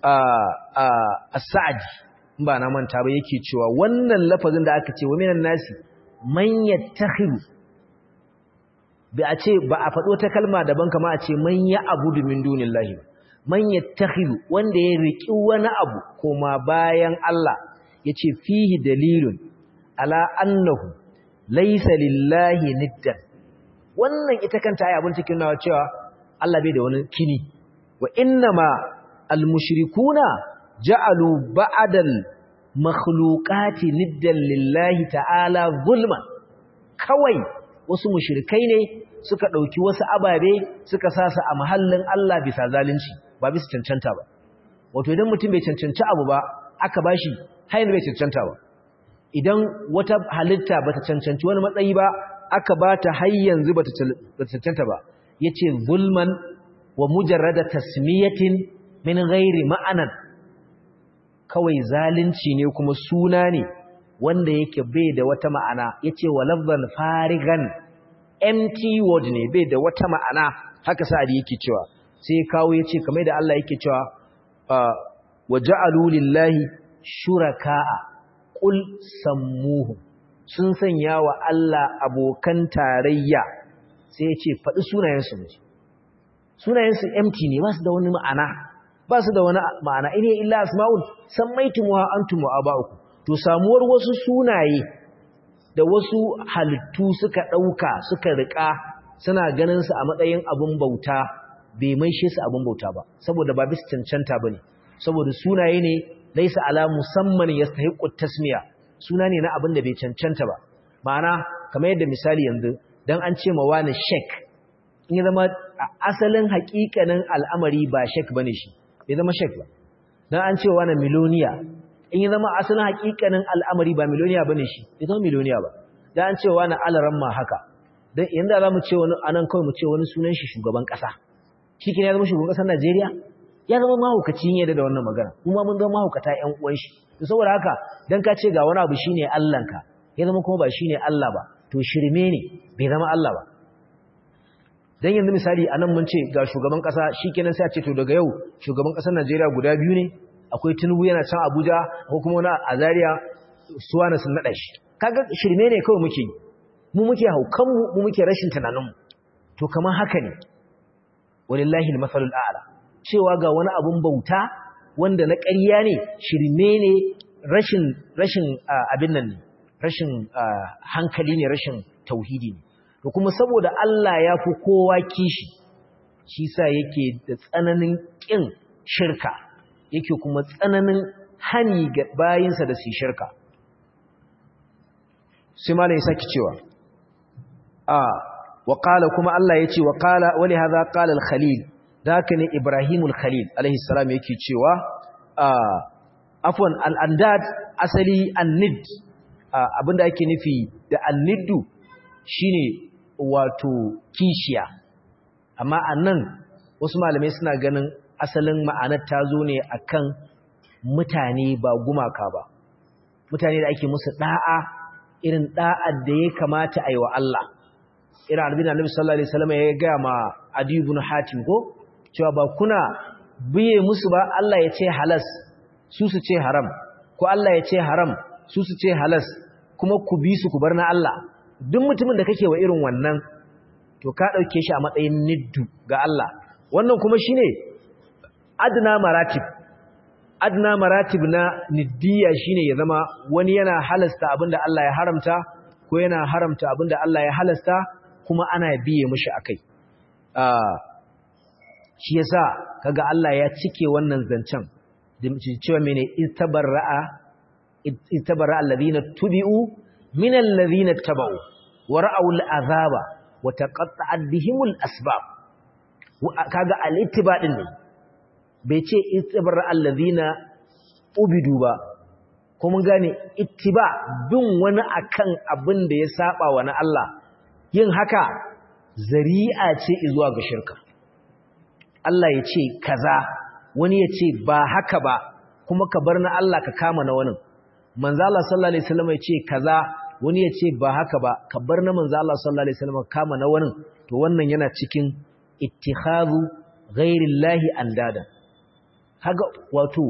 [SPEAKER 1] a sa'adi ba na manta ba yake cewa wannan lafazin da aka ce wa minan nasi manya tahiru ba a ce ba a faɗo ta kalma daban kama a ce manya abu domin dunin lahi manya tahiru wanda ya riƙi wani abu koma bayan Allah ya ce fihi dalilun ala annahu laisa lillahi niddan wannan ita kanta ya abin cikin nawa cewa Allah bai da wani kini wa innama almushrikuna ja'alu ba'dal makhluqati niddan lillahi ta'ala zulman kawai wasu mushrikai ne suka dauki wasu ababe suka sasa a mahallin Allah bisa zalunci ba bisa cancanta ba wato idan mutum bai cancanci abu ba aka bashi hayin bai cancanta ba idan wata halitta bata cancanci wani matsayi ba aka bata har yanzu bata cancanta ba yace zulman wa mujarrada tasmiyatin min ghairi ma'anan kawai zalunci ne kuma suna ne wanda yake bai da wata ma'ana yace wa lafzan farigan empty word ne bai da wata ma'ana haka sa'adi yake cewa sai kawo yace kamar da Allah yake cewa wa ja'alu lillahi shuraka'a qul sammuhu sun sanya wa Allah abokan tarayya sai ya ce faɗi sunayensu ne sunayensu empty ne ba su da wani ma'ana ba su da wani ma'ana ine illa asma'un sammaitumuha antum wa aba'ukum to samuwar wasu sunaye da wasu halittu suka dauka suka rika suna ganin su a matsayin abun bauta bai maishe su abun bauta ba saboda ba bis cancanta bane saboda sunaye ne laisa ala musamman yastahiqu tasmiya suna ne na abin da bai cancanta ba ma'ana kamar yadda misali yanzu dan an ce ma wani sheik in ya zama asalin hakikanin al'amari ba sheik bane shi bai zama sheik ba dan an ce wani miloniya in ya zama asalin hakikanin al'amari ba miloniya bane shi bai zama miloniya ba dan an ce wani alaran ma haka dan yanda zamu ce wani anan kawai mu ce wani sunan shi shugaban kasa shi ya zama shugaban kasar Najeriya ya zama mahaukaci ne da wannan magana kuma mun zama mahaukata ƴan uwan shi to saboda haka dan ka ce ga wani abu shine Allahnka ya zama kuma ba shine Allah ba to shirme ne bai zama Allah ba dan yanzu misali anan mun ce ga shugaban kasa shikenan sai a ce to daga yau shugaban kasar Najeriya guda biyu ne akwai Tinubu yana can Abuja ko kuma wani a Zaria suwana sun nada shi kaga shirme ne kawai muke mu muke haukan mu mu muke rashin tunanin mu to kamar haka ne walillahi al-masalul a'la cewa ga wani abun bauta wanda na ƙarya ne shirme ne rashin rashin abin nan ne rashin hankali ne rashin tauhidi ne to kuma saboda Allah ya fi kowa kishi shi sa yake da tsananin ƙin shirka yake kuma tsananin hani ga bayinsa da su shirka sai malai saki cewa a wa kuma Allah ya ce wa qala wali hadha qala al-khalil zaka ne Ibrahimul Khalil alaihi salam yake cewa afwan al-andad asali an-nid abinda ake nufi da an-niddu shine wato kishiya amma annan wasu malamai suna ganin asalin ma'anar ta zo ne akan mutane ba gumaka ba mutane da ake musu da'a irin da'ar da ya kamata a yi wa Allah irin albina Annabi sallallahu alaihi wasallam ya ga ma Adi ibn Hatim ko cewa ba kuna biye musu ba Allah ya ce halas su su ce haram ko Allah ya ce haram su su ce halas kuma ku bi su ku bar na Allah duk mutumin da kake wa irin wannan to ka dauke shi a matsayin niddu ga Allah wannan kuma shine adna maratib adna maratib na niddiya shine ya zama wani yana halasta abinda Allah ya haramta ko yana haramta abinda Allah ya halasta kuma ana biye mishi akai shi yasa kaga Allah ya cike wannan zancen cewa mene istabarra'a istabarra'a alladhina tubi'u min alladhina tabau wa ra'aw al'azaba wa taqatta'at bihimul asbab kaga al-ittiba din ne bai ce istabarra'a alladhina ubidu ba ko mun gane ittiba bin wani akan abin da ya saba wa na Allah yin haka zari'a ce zuwa ga shirka Allah ya ce kaza wani ya ce ba haka ba kuma ka bar na Allah ka kama na wani manzo Allah sallallahu alaihi wasallam ya ce kaza wani ya ce ba haka ba ka bar na manzo Allah sallallahu alaihi wasallam ka kama na wani to wannan yana cikin ittikhadhu ghairillahi andada kaga wato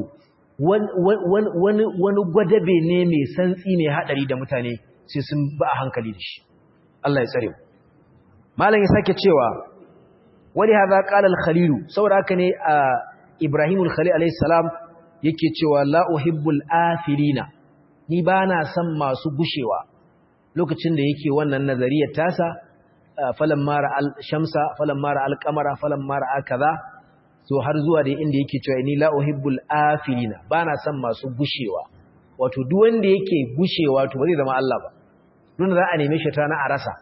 [SPEAKER 1] wani wani gwadabe ne mai santsi ne hadari da mutane sai sun ba a hankali da shi Allah ya tsare mu malam ya sake cewa wani haza qala al-khalil saboda haka ne Ibrahim al-Khalil alayhi salam yake cewa la uhibbul afilina ni bana son masu gushewa lokacin da yake wannan nazariyar tasa falamma ra'al shamsa falamma ra'al qamara falamma ra'a kaza so har zuwa da inda yake cewa ni la uhibbul afilina bana son masu gushewa wato duk wanda yake gushewa to ba zai zama Allah ba don za a neme shi ta na a rasa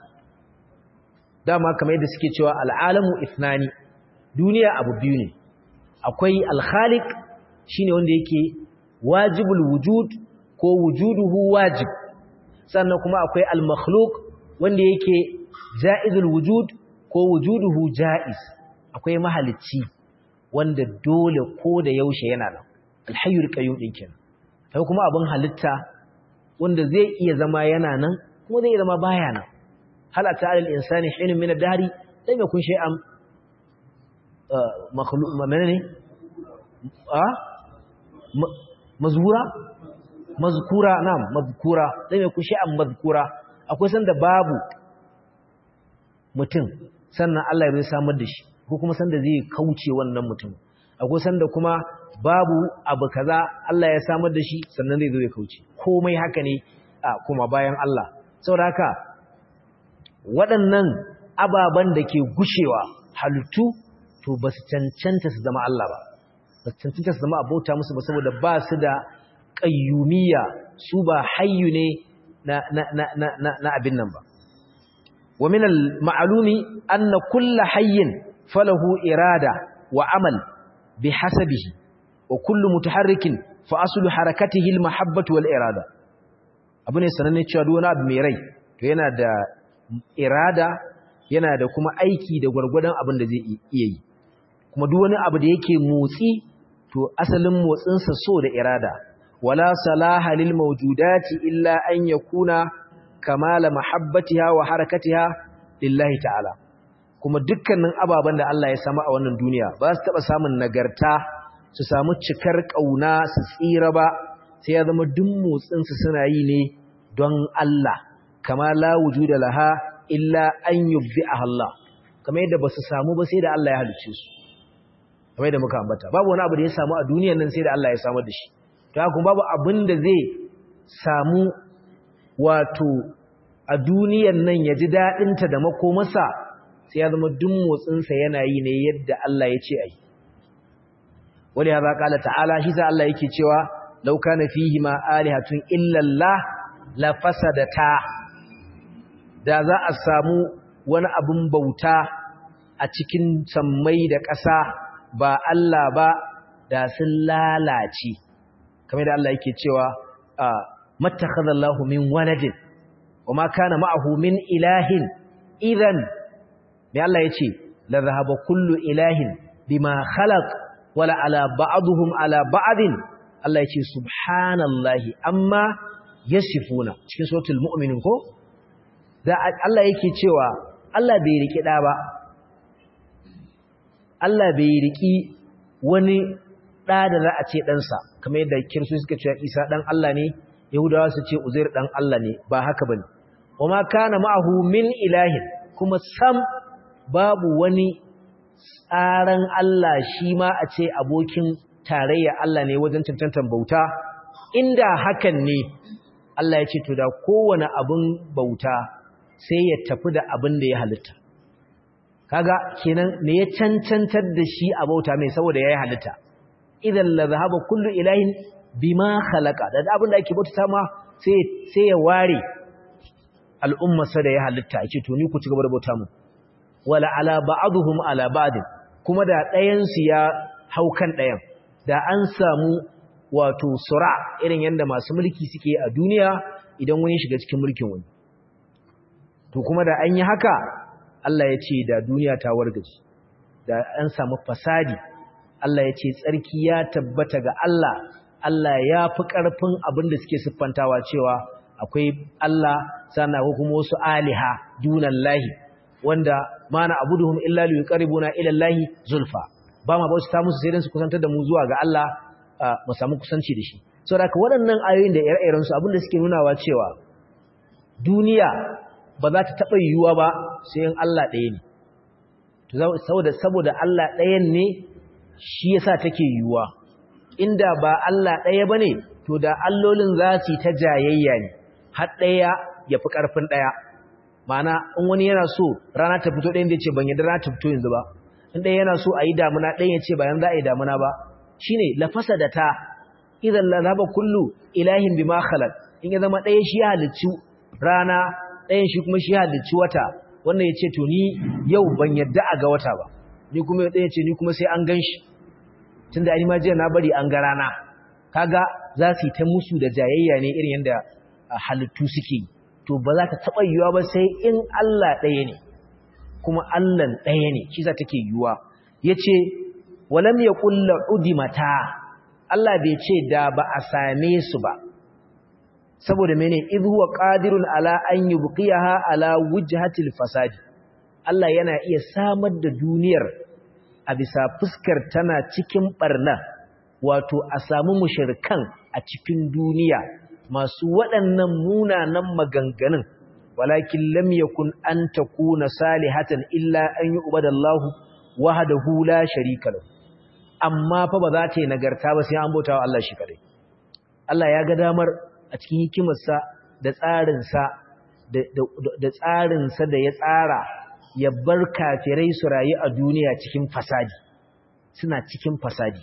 [SPEAKER 1] dama kamar yadda suke cewa al'alamu ithnani duniya abu biyu ne akwai al-khaliq shine wanda yake wajibul wujud ko wujuduhu wajib sannan kuma akwai al-makhluq wanda yake jaizul wujud ko wujuduhu jaiz akwai mahalicci wanda dole ko da yaushe yana nan al-hayyul qayyum din kenan sai kuma abin halitta wanda zai iya zama yana nan kuma zai iya zama baya nan hal ata al insani hinun min ad-dahri lam yakun shay'an makhluq menene a mazkura mazkura na'am mazkura lam yakun shay'an mazkura akwai sanda babu mutum sannan Allah ya samar da shi ko kuma sanda zai kauce wannan mutum akwai sanda kuma babu abu kaza Allah ya samar da shi sannan zai zo ya kauce komai haka ne a kuma bayan Allah saboda haka waɗannan ababen da ke gushewa halittu to ba su cancanta su zama Allah ba ba su cancanta su zama abota musu ba saboda ba su da ƙayyumiya su ba hayyu ne na, na, na, na, na, na abin nan ba wa min al-ma'lumi anna kullu hayyin falahu irada wa amal bi hasabihi wa kullu mutaharrikin fa aslu harakatihi al-mahabbatu wal irada abu ne sananne cewa duk wani abu mai rai to yana da irada yana da kuma aiki da gwargwadon abin da zai iya yi kuma duk wani abu da yake motsi to asalin motsinsa so da irada wala salaha lil mawjudati illa an yakuna kamala mahabbatiha wa harakatiha lillahi ta'ala kuma dukkanin ababen da Allah ya sama a wannan duniya ba su taba samun nagarta su samu cikar kauna su tsira ba sai ya zama duk motsin su suna yi ne don Allah kama la wujuda laha illa an yubdi'aha Allah kamar yadda ba su samu ba sai da Allah ya halicce su kamar yadda muka ambata babu wani abu da ya samu a duniyar nan sai da Allah ya samar da shi to haka babu abin da zai samu wato a duniyar nan ya ji daɗinta da makomarsa sai ya zama duk motsinsa yana yi ne yadda Allah ya ce a yi wani ya zaƙa Allah ta'ala shi sa Allah yake cewa lauka na fihi ma alihatun illallah la fasadata da za a samu wani abin bauta a cikin sammai da ƙasa ba Allah ba da sun lalace kamar da Allah yake cewa mattakhadallahu min waladin wama kana ma'ahu min ilahin idan me Allah yace la zahaba kullu ilahin bima khalaq wala ala ba'dhum ala ba'din Allah yace subhanallahi amma yasifuna cikin suratul mu'minin ko da Allah yake cewa Allah bai riki da ba Allah bai riki wani ɗa da za a ce ɗansa kamar yadda kirsu suka ce isa ɗan Allah ne yahudawa su ce uzair ɗan Allah ne ba haka ba ne wa ma kana ma'ahu min ilahin kuma sam babu wani tsaran Allah shi ma a ce abokin tarayya Allah ne wajen cancantar bauta inda hakan ne Allah ya ce to da kowane abin bauta sai ya tafi da abin da ya halitta kaga kenan me ya cancantar da shi a bauta mai saboda ya yi halitta idan la zahaba kullu ilahin bima khalaqa da abin da ake bauta ma sai sai ya ware al'umma sa da ya halitta ake to ni ku ci gaba da bauta mu wala ala ba'dhum ala ba'd kuma da ɗayan su ya haukan ɗayan da an samu wato sura irin yanda masu mulki suke a duniya idan wani shiga cikin mulkin wani to kuma da an yi haka Allah ya ce da duniya ta wargaje da an samu fasadi Allah ya ce tsarki ya tabbata ga Allah Allah ya fi ƙarfin abin da suke siffantawa cewa akwai Allah sana ko kuma wasu aliha dunan lahi wanda mana abuduhum illa li yuqarribuna ila lahi zulfa ba ma bauta musu sai dan su kusantar da mu zuwa ga Allah mu samu kusanci da shi saboda waɗannan ayoyin da ire-iren su abin da suke nunawa cewa duniya ba za ta taɓa yiwuwa ba sai in Allah ɗaya ne saboda saboda Allah ɗayan ne shi yasa take yiwuwa inda ba Allah ɗaya bane to da allolin za su ta jayayya ne har ɗaya ya fi ƙarfin ɗaya ma'ana in wani yana so rana ta fito ɗayan da ce ban yadda rana ta fito yanzu ba in ɗaya yana so a yi damuna ɗayan ya ce bayan za a yi damuna ba shine lafasa da ta idan lalaba kullu ilahin bima khalaq in ya zama ɗaya shi ya halicci rana ɗayan shi kuma shi ya halicci wata wannan ya ce to ni yau ban yadda a ga wata ba ni kuma ɗaya ce ni kuma sai an gan shi tun da ma jiya na bari an ga rana kaga za su yi ta musu da jayayya ne irin yadda halittu suke yi to ba za ta taɓa yiwuwa ba sai in Allah ɗaya ne kuma Allah ɗaya ne shi za take yiwuwa ya ce walam ya ƙulla udimata Allah bai ce da ba a same su ba saboda mene idh huwa qadirun ala an yubqiyaha ala wujhatil fasadi Allah yana iya samar da duniyar a bisa fuskar tana cikin barna wato a samu mushrikan a cikin duniya masu waɗannan munanan maganganun walakin lam yakun an takuna salihatan illa an yu'badallahu wahdahu la sharika lahu amma fa ba za ta yi nagarta ba sai an bauta wa Allah shi kadai Allah ya ga damar a cikin hikimarsa da tsarinsa da tsarinsa da ya tsara ya bar kafirai su rayu a duniya cikin fasadi suna cikin fasadi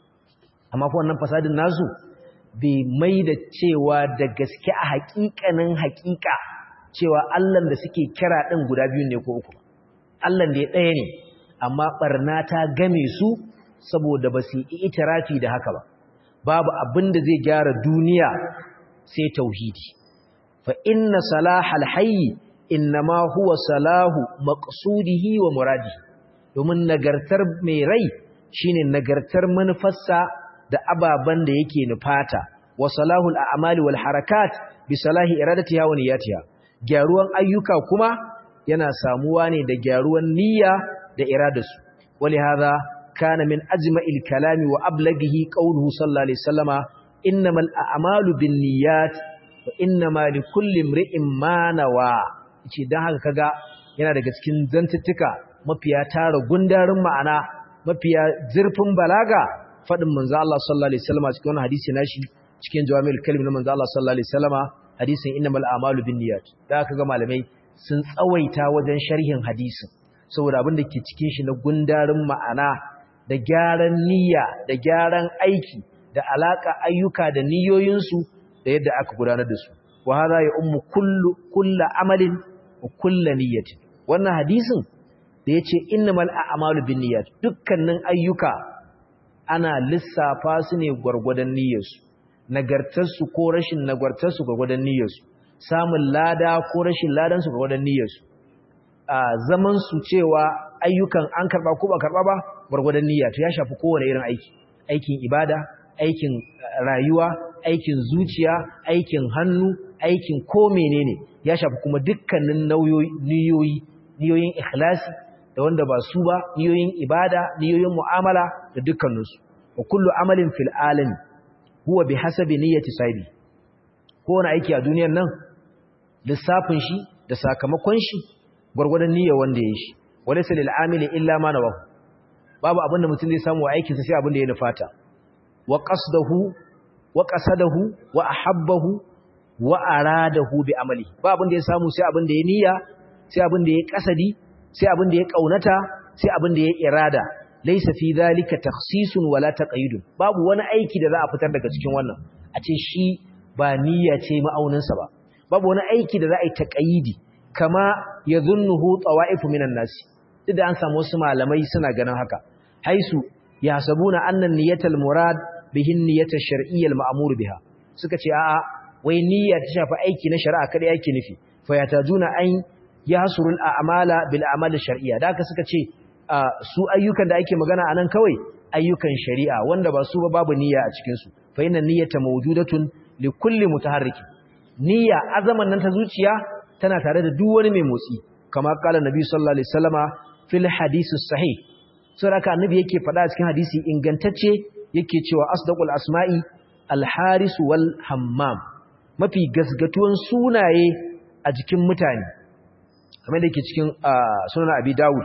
[SPEAKER 1] amma fa wannan fasadin nasu bai mai da cewa da gaske a haƙiƙanin haƙiƙa cewa Allah da suke kira ɗin guda biyu ne ko uku Allah da ya ɗaya ne amma ɓarna ta game su saboda ba su yi itirafi da haka ba babu abin da zai gyara duniya sai tauhidi fa inna salahal hayyi innama huwa salahu maqsudihi wa muradihi domin nagartar mai rai shine nagartar manufarsa da ababan da yake nufata wa salahul a'mali wal harakat bi salahi iradatiha wa niyyatiha gyaruwan ayyuka kuma yana samuwa ne da gyaruwan niyya da iradarsu wali hadha kana min ajma'il kalami wa ablaghihi qawluhu sallallahu alaihi wasallama innamal a'malu binniyat wa innama likulli imri'in ma nawa ce dan haka kaga yana daga cikin zantuttuka mafiya tara gundarin ma'ana mafiya zurfin balaga fadin manzo Allah sallallahu alaihi wasallama cikin wannan hadisi nashi cikin jawami'ul kalim na manzo Allah sallallahu alaihi wasallama hadisin innamal a'malu binniyat da aka ga malamai sun tsawaita wajen sharhin hadisin saboda abin da ke cikin shi na gundarin ma'ana da gyaran niyya da gyaran aiki da alaka ayyuka da niyoyinsu da yadda aka gudanar da su wa hadha ya ummu kullu kullu amalin wa kullu niyyatin wannan hadisin da yace innamal a'malu binniyat dukkanin ayyuka ana lissafa su ne gwargwadon niyyarsu nagartarsu ko rashin nagartarsu gwargwadon niyyarsu samun lada ko rashin ladansu gwargwadon niyyarsu a zaman su cewa ayyukan an karba ko ba karba ba gwargwadon niyya to ya shafi kowane irin aiki aikin ibada aikin rayuwa aikin zuciya aikin hannu aikin ko menene ya shafi kuma dukkanin niyoyi niyoyin ikhlasi da wanda ba su ba niyoyin ibada niyoyin mu'amala da dukkaninsu wa kullu amalin fil alami huwa bi hasabi niyyati sahibi kowane aiki a duniyar nan lissafin shi da sakamakon shi gwargwadon niyyar wanda ya shi walaysa lil amili illa ma nawahu babu abinda mutum zai samu a aikin sa sai abinda ya nufata wa qasdahu wa qasadahu wa ahabbahu wa aradahu bi amali ba abinda ya samu sai abinda ya niyya sai abinda ya kasadi sai abinda ya kaunata sai abinda ya irada laysa fi dhalika takhsisun wala taqyidun babu wani aiki da za a fitar daga cikin wannan a ce shi ba niyya ce ma'aunin sa ba babu wani aiki da za a yi taqyidi kama yadhunnuhu tawa'ifu minan nas duk da an samu wasu malamai suna ganin haka haisu yahsabuna anna niyyatal murad bihin niyyatar shar'iyyar ma'amuru biha suka ce a'a wai niyya ta shafi aiki na shari'a kada yake nufi fa yatajuna an yahsurul a'mala bil a'mal shar'iyya da haka suka ce su ayyukan da ake magana anan kawai ayyukan shari'a wanda ba su ba babu niyya a cikin su fa inna niyyata mawjudatun li kulli mutaharrikin niyya azaman nan ta zuciya tana tare da duk wani mai motsi kama kala nabi sallallahu alaihi wasallama fil hadisi sahih sai haka annabi yake faɗa cikin hadisi ingantacce yake cewa asdaqul asma'i al-haris wal hammam mafi gasgatuwan sunaye a jikin mutane kamar da yake cikin sunan abi dawud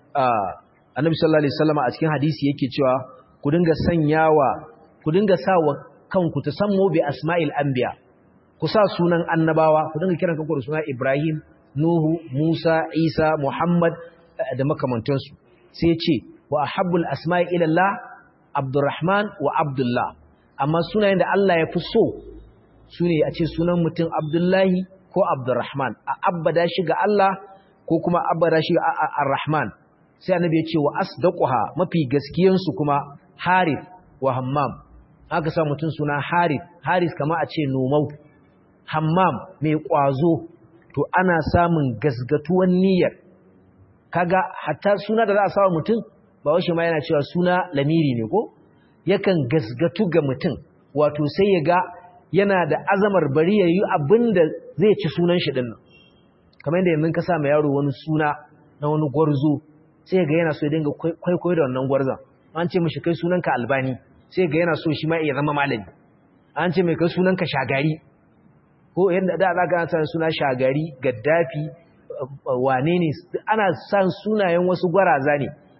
[SPEAKER 1] annabi sallallahu alaihi wasallam a cikin hadisi yake cewa ku dinga sanyawa ku dinga sawa kanku tasammu bi asma'il anbiya ku sa sunan annabawa ku dinga kiran kanku da sunan ibrahim nuhu musa isa muhammad da makamantansu sai ya ce wa ahabbul asma'i ila allah Abdurrahman wa Abdullah amma sunayen da Allah ya fi so su ne a ce sunan mutum Abdullahi ko Abdurrahman a abbada shi ga Allah ko kuma abbada shi ga Ar-Rahman sai annabi ya ce wa asdaquha mafi gaskiyan su kuma Harith wa Hammam aka sa mutum suna Harith Harith kama a ce nomau Hammam mai kwazo to ana samun gasgatuwan niyyar kaga hatta suna da za a sa mutum ba washe ma yana cewa suna lamiri ne ko yakan gasgatu ga mutum wato sai ya ga yana da azamar bari ya yi abin da zai ci sunan shi ɗin nan kamar yadda yanzu ka sa ma yaro wani suna na wani gwarzo sai ga yana so ya dinga kwaikwayo da wannan gwarzon an ce mashi kai sunanka albani sai ga yana so shi ma ya zama malami an ce mai kai sunanka shagari ko yadda da za ka sa suna shagari gaddafi wane ne ana san sunayen wasu gwaraza ne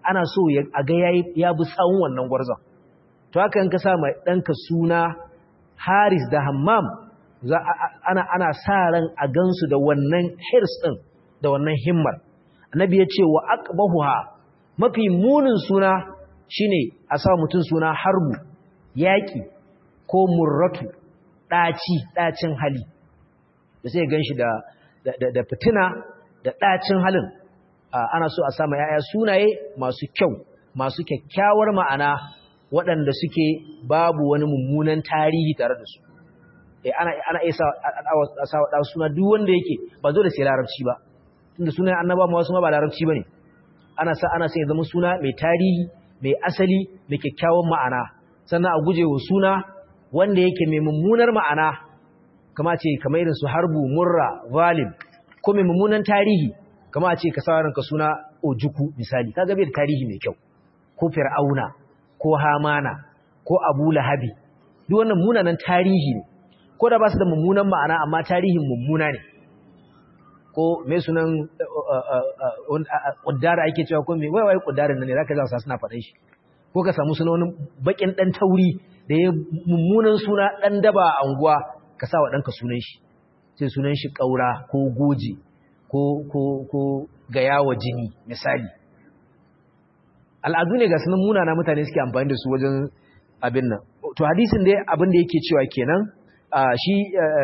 [SPEAKER 1] ana so a ga ya bi sawun wannan gwarzon to haka in ka sa mai ɗanka suna haris da hammam ana, ana sa ran a gansu da wannan hirs ɗin da wannan himmar annabi ya ce wa aqbahuha mafi munin suna shine a sa mutum suna harbu yaƙi ko murratu ɗaci ɗacin hali da sai ganshi da da, da fitina da ɗacin halin ana so a sama ‘ya'ya sunaye masu kyau masu kyakkyawar ma'ana waɗanda suke babu wani mummunan tarihi tare da su ana iya sa wa suna duk wanda yake ba zo da sai larabci ba tunda sunayen annaba ma wasu ma ba larabci ba ne ana sa ana sai zama suna mai tarihi mai asali mai kyakkyawan ma'ana sannan a guje wa suna wanda yake mai mummunar ma'ana kama ce kamar irin su harbu murra valim ko mai mummunan tarihi kama a ce ka sa ranka suna ojuku misali kaga bai da tarihi mai kyau ko fir'auna ko hamana ko abu lahabi duk wannan munanan tarihi ne ko da ba su da mummunan ma'ana amma tarihin mummuna ne ko mai sunan ƙuddara ake cewa ko mai waiwai ƙuddarin nan ne za ka za suna faɗin shi ko ka samu suna wani baƙin ɗan tauri da ya mummunan suna ɗan daba a unguwa ka sa wa ɗanka sunan shi sai sunan shi ƙaura ko goji ko ko ko gayawa jini misali al'adu ne ga sunan munana mutane suke amfani da su wajen abin nan to hadisin dai abin da yake cewa kenan shi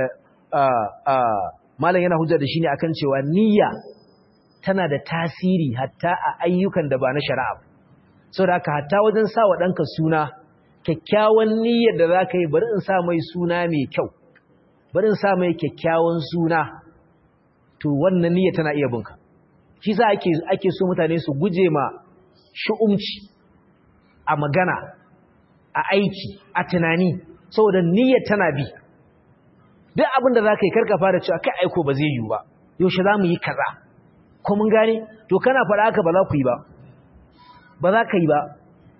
[SPEAKER 1] malam yana hujja da shi ne akan cewa niyya tana da tasiri hatta a ayyukan da ba na shari'a saboda haka hatta wajen sa wa ɗanka suna kyakkyawan niyyar da za ka yi bari in sa mai suna mai kyau bari in sa mai kyakkyawan suna to wannan niyyar tana iya bunka shi sa ake ake so mutane su guje ma shu'umci a magana a aiki a tunani saboda niyyar tana bi duk abin da za ka yi karka fara cewa kai aiko ba zai yi ba yaushe za mu yi kaza ko mun gane to kana faɗa haka ba za ku yi ba ba za ka yi ba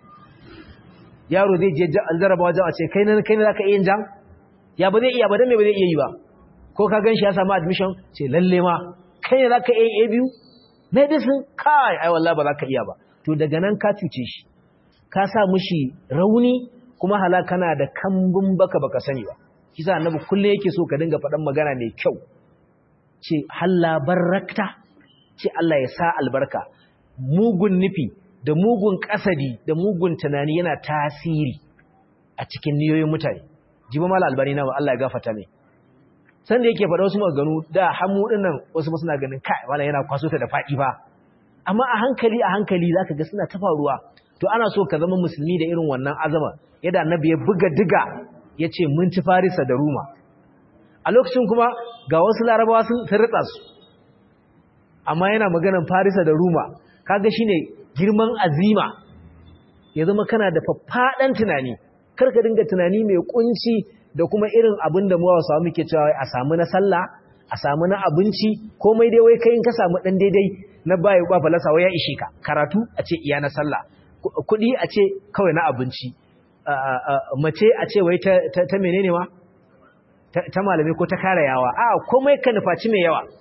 [SPEAKER 1] yaro zai je jarraba wajen a ce kai ne kai ne za ka iya yin jam ya ba zai iya ba dan me ba zai iya yi ba ko ka gan shi ya samu admission ce lalle ma kai ne za ka iya yin a biyu medicine kai ai wallahi ba za ka iya ba to daga nan ka cuce shi ka sa mushi rauni kuma hala kana da kambun baka baka sani ba kisa annabi kullum yake so ka dinga faɗan magana mai kyau ce halla barakta ce Allah ya sa albarka mugun nufi da mugun kasadi da mugun tunani yana tasiri a cikin niyoyin mutane jiba mala albani na Allah ya gafarta mai san da yake faɗa wasu maganganu da hamu dinnan wasu suna ganin kai wala yana kwaso ta da faɗi ba amma a hankali a hankali zaka ga suna ta faruwa to ana so ka zama musulmi da irin wannan azama yadda annabi ya buga diga ya ce mun ci farisa da ruma a lokacin kuma ga wasu larabawa sun ritsa su amma yana maganan farisa da ruma kaga shine girman azima ya zama kana da faffaɗan tunani karka dinga tunani mai kunci da kuma irin abin da muwa samu muke cewa a samu na sallah a samu na abinci komai dai wai kai in ka samu dan daidai na bayi ba falasa wai ya ishe ka karatu a ce iya na sallah kuɗi a ce kawai na abinci mace a ce wai ta menene ma ta malamai ko ta kare yawa a komai ka nufaci mai yawa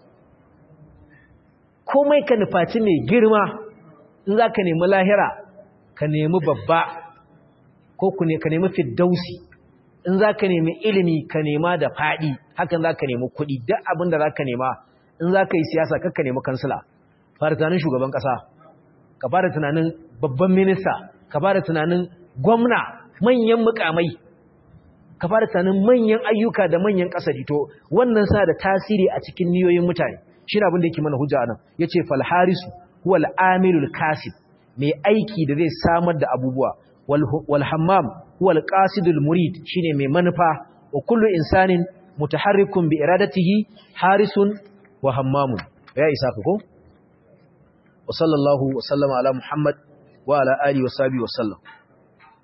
[SPEAKER 1] komai ka nufaci mai girma in za ka nemi lahira ka nemi babba ko ka nemi fiddausi in za ka nemi ilimi ka nema da faɗi hakan za ka nemi kuɗi duk abin da za ka nema in za ka yi siyasa kakka nemi kansila fara tunanin shugaban ƙasa ka fara tunanin babban minista ka fara tunanin gwamna manyan mukamai ka fara tunanin manyan ayyuka da manyan kasari to wannan sa da tasiri a cikin niyoyin mutane shi abin da yake mana hujja nan yace fal harisu huwal amilul kasib mai aiki da zai samar da abubuwa wal hammam huwal qasidul murid shine mai manufa wa kullu insanin mutaharrikun bi iradatihi harisun wa hammamun ya isa ka ko wa sallallahu wa sallama ala muhammad wa ala alihi wa sahbihi wa sallam